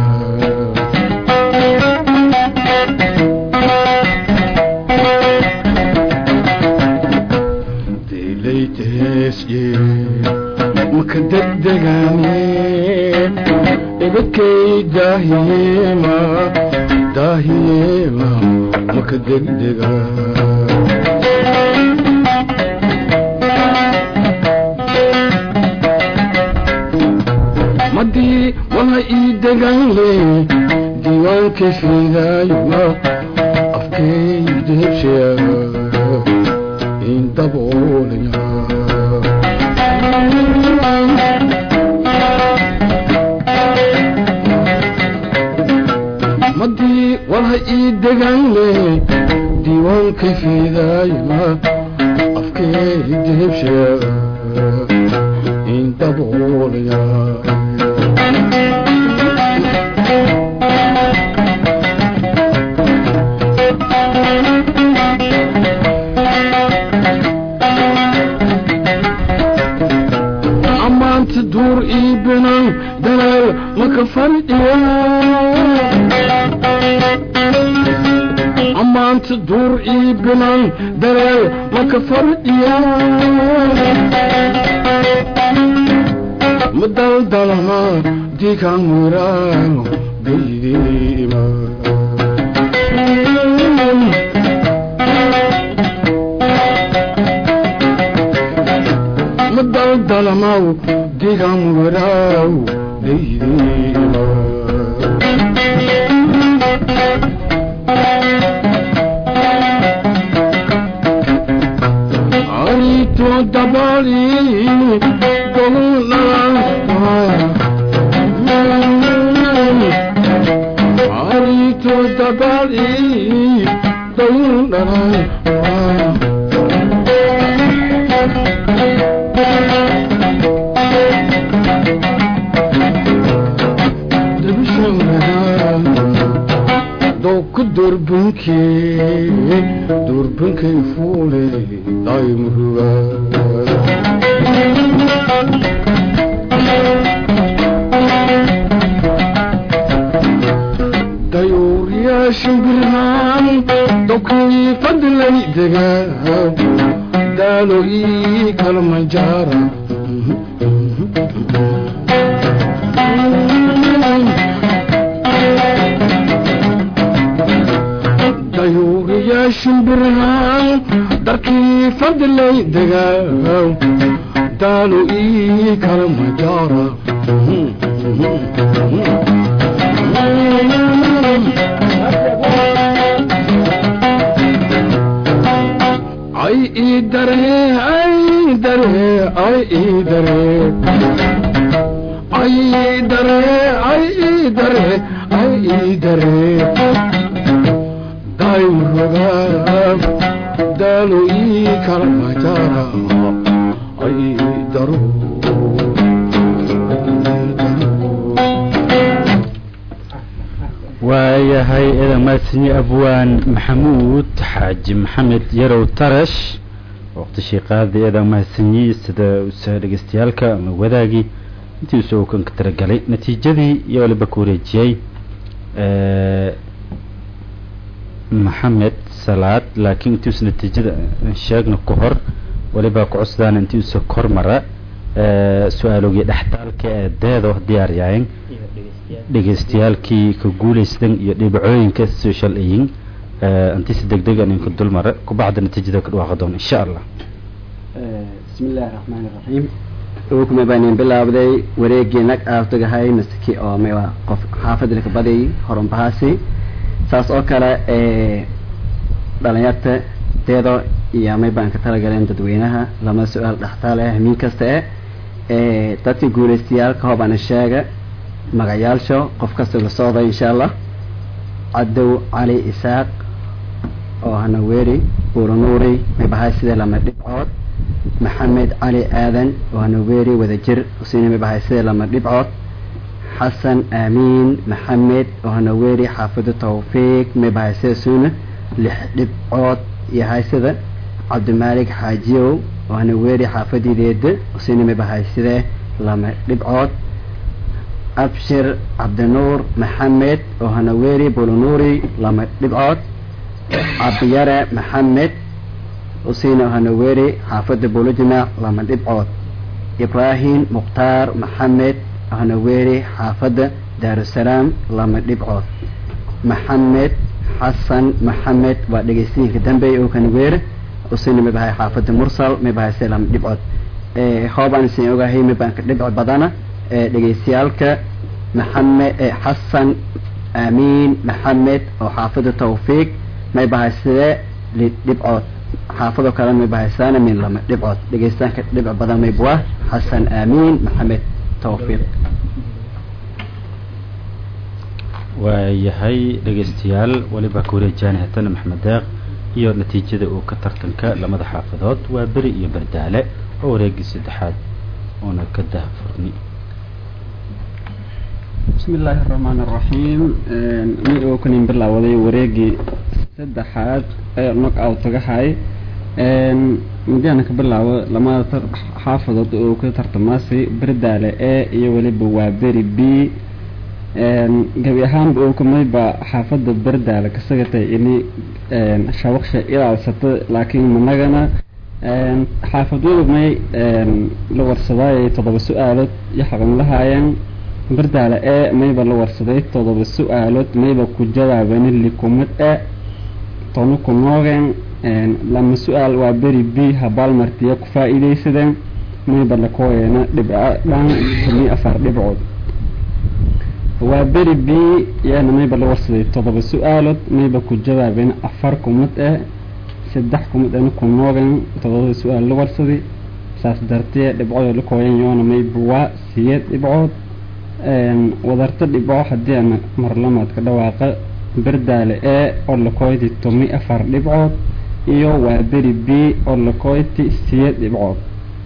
dilaytahesdhe maka degdegaani ibadkay daahiyema daahiyema maka degdega madii wala ii deganle diiwaanka fidaayma afkayda hebshaya in daboolaya madii wala ii deganle diiwaanka fidaayma afkayda hebshaya in daboolaya amaanta duur ii binan dalaal maka fardhiya amaanta duur ii binan dalaal maka fardhiya madaldalama dikan muraano beydima madaldalamaw digan muraaw beydima aritu dabali aritu dabali doku durbunkee durbunkay fuule daymruga dayuuriyaashin birhaan dokii fadlay degaa daalo ii kalmajaara dayuuriyaashin birhaan darkii fadlay degaa daalo ii kalmajaara ay ii dare ay dare ay ii dare ay ii dare ay ii dare ay ii dare daymuroga daalo ii kala majara ay ii daro waayahay eedan mahadsanyi abwaan maxamuud xaaji maxamed yarow tarash waqtishii qaadi eedan mahadsanyi sida usa dhegeystayaalka ama wadaagii intii usoo kan ka talagalay natiijadii iyo waliba ku wareejiyey maxamed salaad laakiin intii usa natiijada sheegna ka hor waliba ku cusdaana intii usa kor mara su-aalogii dhextaalka ee deedo diyaaryahayn dhegeystayaalkii ka guulaystan iyo dhibcooyinka social ayin antisi degdegan inka dulmare kubacda natiijada ka dhawaaqa doon insha allah bismi illaahi raxmaani raxiim ukuma baanin bilaabday wareegii nag aasdagahay masaki oo mewa qof xaafadda laka baday horanbahaasi saas oo kale dhalinyarta deedo iyo may baan ka talagaleen dadweynaha lama su-aal dhextaal ah hamiin kasta eh dadkii guulaystayaalka hoobana sheega magacyaasho qof kasta la socday insha allah cadow cali isaaq oo hanaweeri buuranuuri may bahay sidee lama dhibcood maxamed cali aadan oo hanaweeri wadajir usiina may bahay sidee lama dhibcood xasan aamiin maxamed oo hanaweeri xaafida tawfiiq may bahay sida suuna lix dhibcood iyo haysida cabdimaalik xaajiyow oo hanaweeri xaafadideeda usiina may bahay sidee lama dhibcood abshir cabdinuur maxamed oo hanaweeri bulunuuri lama dhibcood cabdiyare maxamed usiina hanaweeri xaafada bulujimaac lama dhibcood ibraahim mukhtaar maxamed oo hanaweeri xaafada daarusalaam lama dhibcood maxamed xasan maxamed waa dhegeystiyiinka dambeey oo hanaweere usiina may bahay xaafada mursal may bahay se lama dhibcood hoobaan isin ogahay may baan ka dhibco badana dhegeystayaalka maxamed xasan aamiin maxamed oo xaafida tawfiiq may bahaysidee dhibcood xaafadoo kale may bahaysaana min lama dhibcood dhegeystaanka dhibco badan may buah xasan aamiin maxamed tawfiiq waayahay dhegeystayaal weliba ka wareejaan hatana maxmed deeq iyo natiijada uu ka tartanka lamada xaafadood waa beri iyo bardaale oo wareegii saddexaad oona ka dahfurni bismi illaahi araxmaan araxiim mid oo kanin bilaawaday wareegii saddexaad ee nog out tagahay midiana ka bilaabo lamada xaafadood oo ka tartamaasay berdaale e iyo weliba waa beri b gebi ahaanba oo kamayba xaafada berdaale kasagatay ini shawaqsha ilaalsata laakiin managana xaafadooda may la warsadaaye toddoba su-aalood iyo xaqan lahaayeen bardaale ee mayba la warsaday todoba su-aalood mayba ku jawaabani likumad e tonu ku noogeen lama su-aal waa beri b habaalmartiya ku faa-iideysadeen mayba lakooyeena dhibco dhan tani afar dhibcood waa beri b yaana mayba la warsaday todoba su-aalood mayba ku jawaabeen afar kumad e saddex kumad ena ku noogeen todobada su-aal la warsaday saas dartee dhibcood lakooyen yoona mayba waa siyeed dhibcood wadarta dhibco haddii ana marlamaadka dhawaaqa berdaale ee oo lakoyti tomi afar dhibcood iyo waa beri b oo lakoyti siyeed dhibcood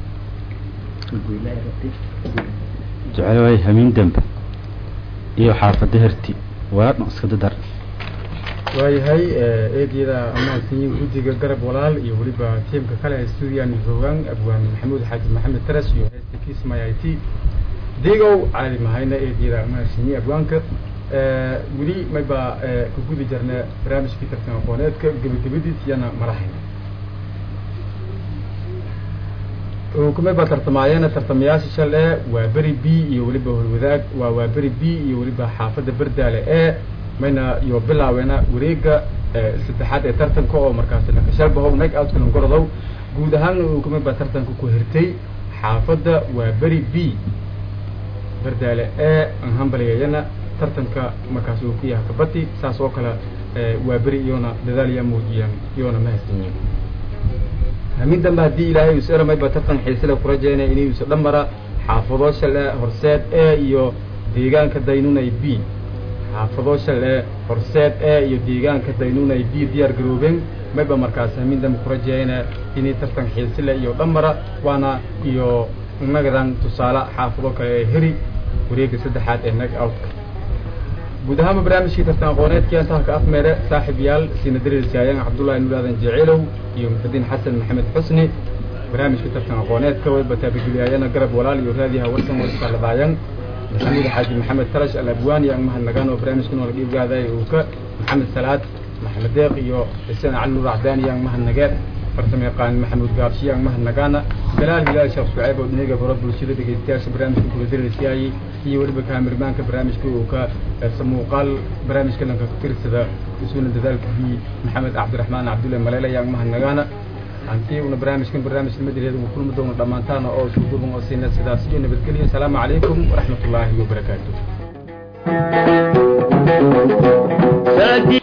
jecel waay hamiin dembe iyo xaafada herti waa dhan iska dadar waayahay eedyada ammaansiyin guddiga garab walaal iyo weliba tiimka kale ee stuudiyan joogaan abwaan maxamuud xaaji maxamed taras iyo heesta kismay i t digow caali mahayna eedyada ammaansiyin abwaanka weli mayba ka gudi jirna barnaamijkii tartan aqooneedka gebagabadiis iyana marahayna kumay baa tartamaayeena tartamayaasha shale waa beri b iyo weliba horwadaag waa waa beri b iyo weliba xaafadda berdaale e mayna iyo bilaaweena wareega saddexaad ee tartanka oo markaasi nakashalbahow nag outka langorodow guud ahaan kumay baa tartanka ku hirtay xaafadda waa beri b berdaale e anhambaligayana tartanka markaasi uu ku yahay kabati saas oo kale waa beri iyona dadaal yaa muujiyaan iyona ma haysanyiin hamin dambe haddii ilaahay us eramayba tartan xiisale kurajeena inuusa dhamara xaafado shale horseed e iyo deegaanka daynunay b xaafado shale horseed e iyo deegaanka daynunay b diyaar garoobeen mayba markaas hamin dambe kurajeena inay tartan xiisile iyo dhamara waana iyo nagadan tusaale xaafado kale ee heri wareega saddexaad ee nag outka guud ahaanba barnaamijkii tartan aqooneedkii intaha ka afmeere saaxib yaal siina dariilsaayan cabdullahi nuur aadan jeceelow iyo muxudiin xasan maxamed xusni barnaamijkii tartan aqooneedka wayba taabageliyaayana garab walaal iyo raadiha warsan warskaaladaayan maxamuud xaaji maxamed tarash al abwaan iyo angmahad nagaan oo barnaamijkan wala dhiibgaadaya uu ka maxamed salaad maxamed deeq iyo xuseen cali nuur acdaan iyo angmahad nageed farsamo yaqaan maxamuud gaabshiye aan mahadnagaana galaal hilaal sheekh suceyb oo dhinaga baro bulshada dhegeystayaasha barnaamijka kula diraysiyaayey iyo weliba kaamirmaanka barnaamijka uu ka samuuqaal barnaamijka lanka tirsada isuuna dadaalkii maxamed cabdiraxmaan cabdulle maleele ayaan mahadnagaana hantii una barnaamijkan barnaamij nimadeeda ugu kulmi doono dhammaantaana oo isku duban oo siina sidaas iyo nabadgelyo asalaamu calaykum waraxmat ullaahi wabarakaatu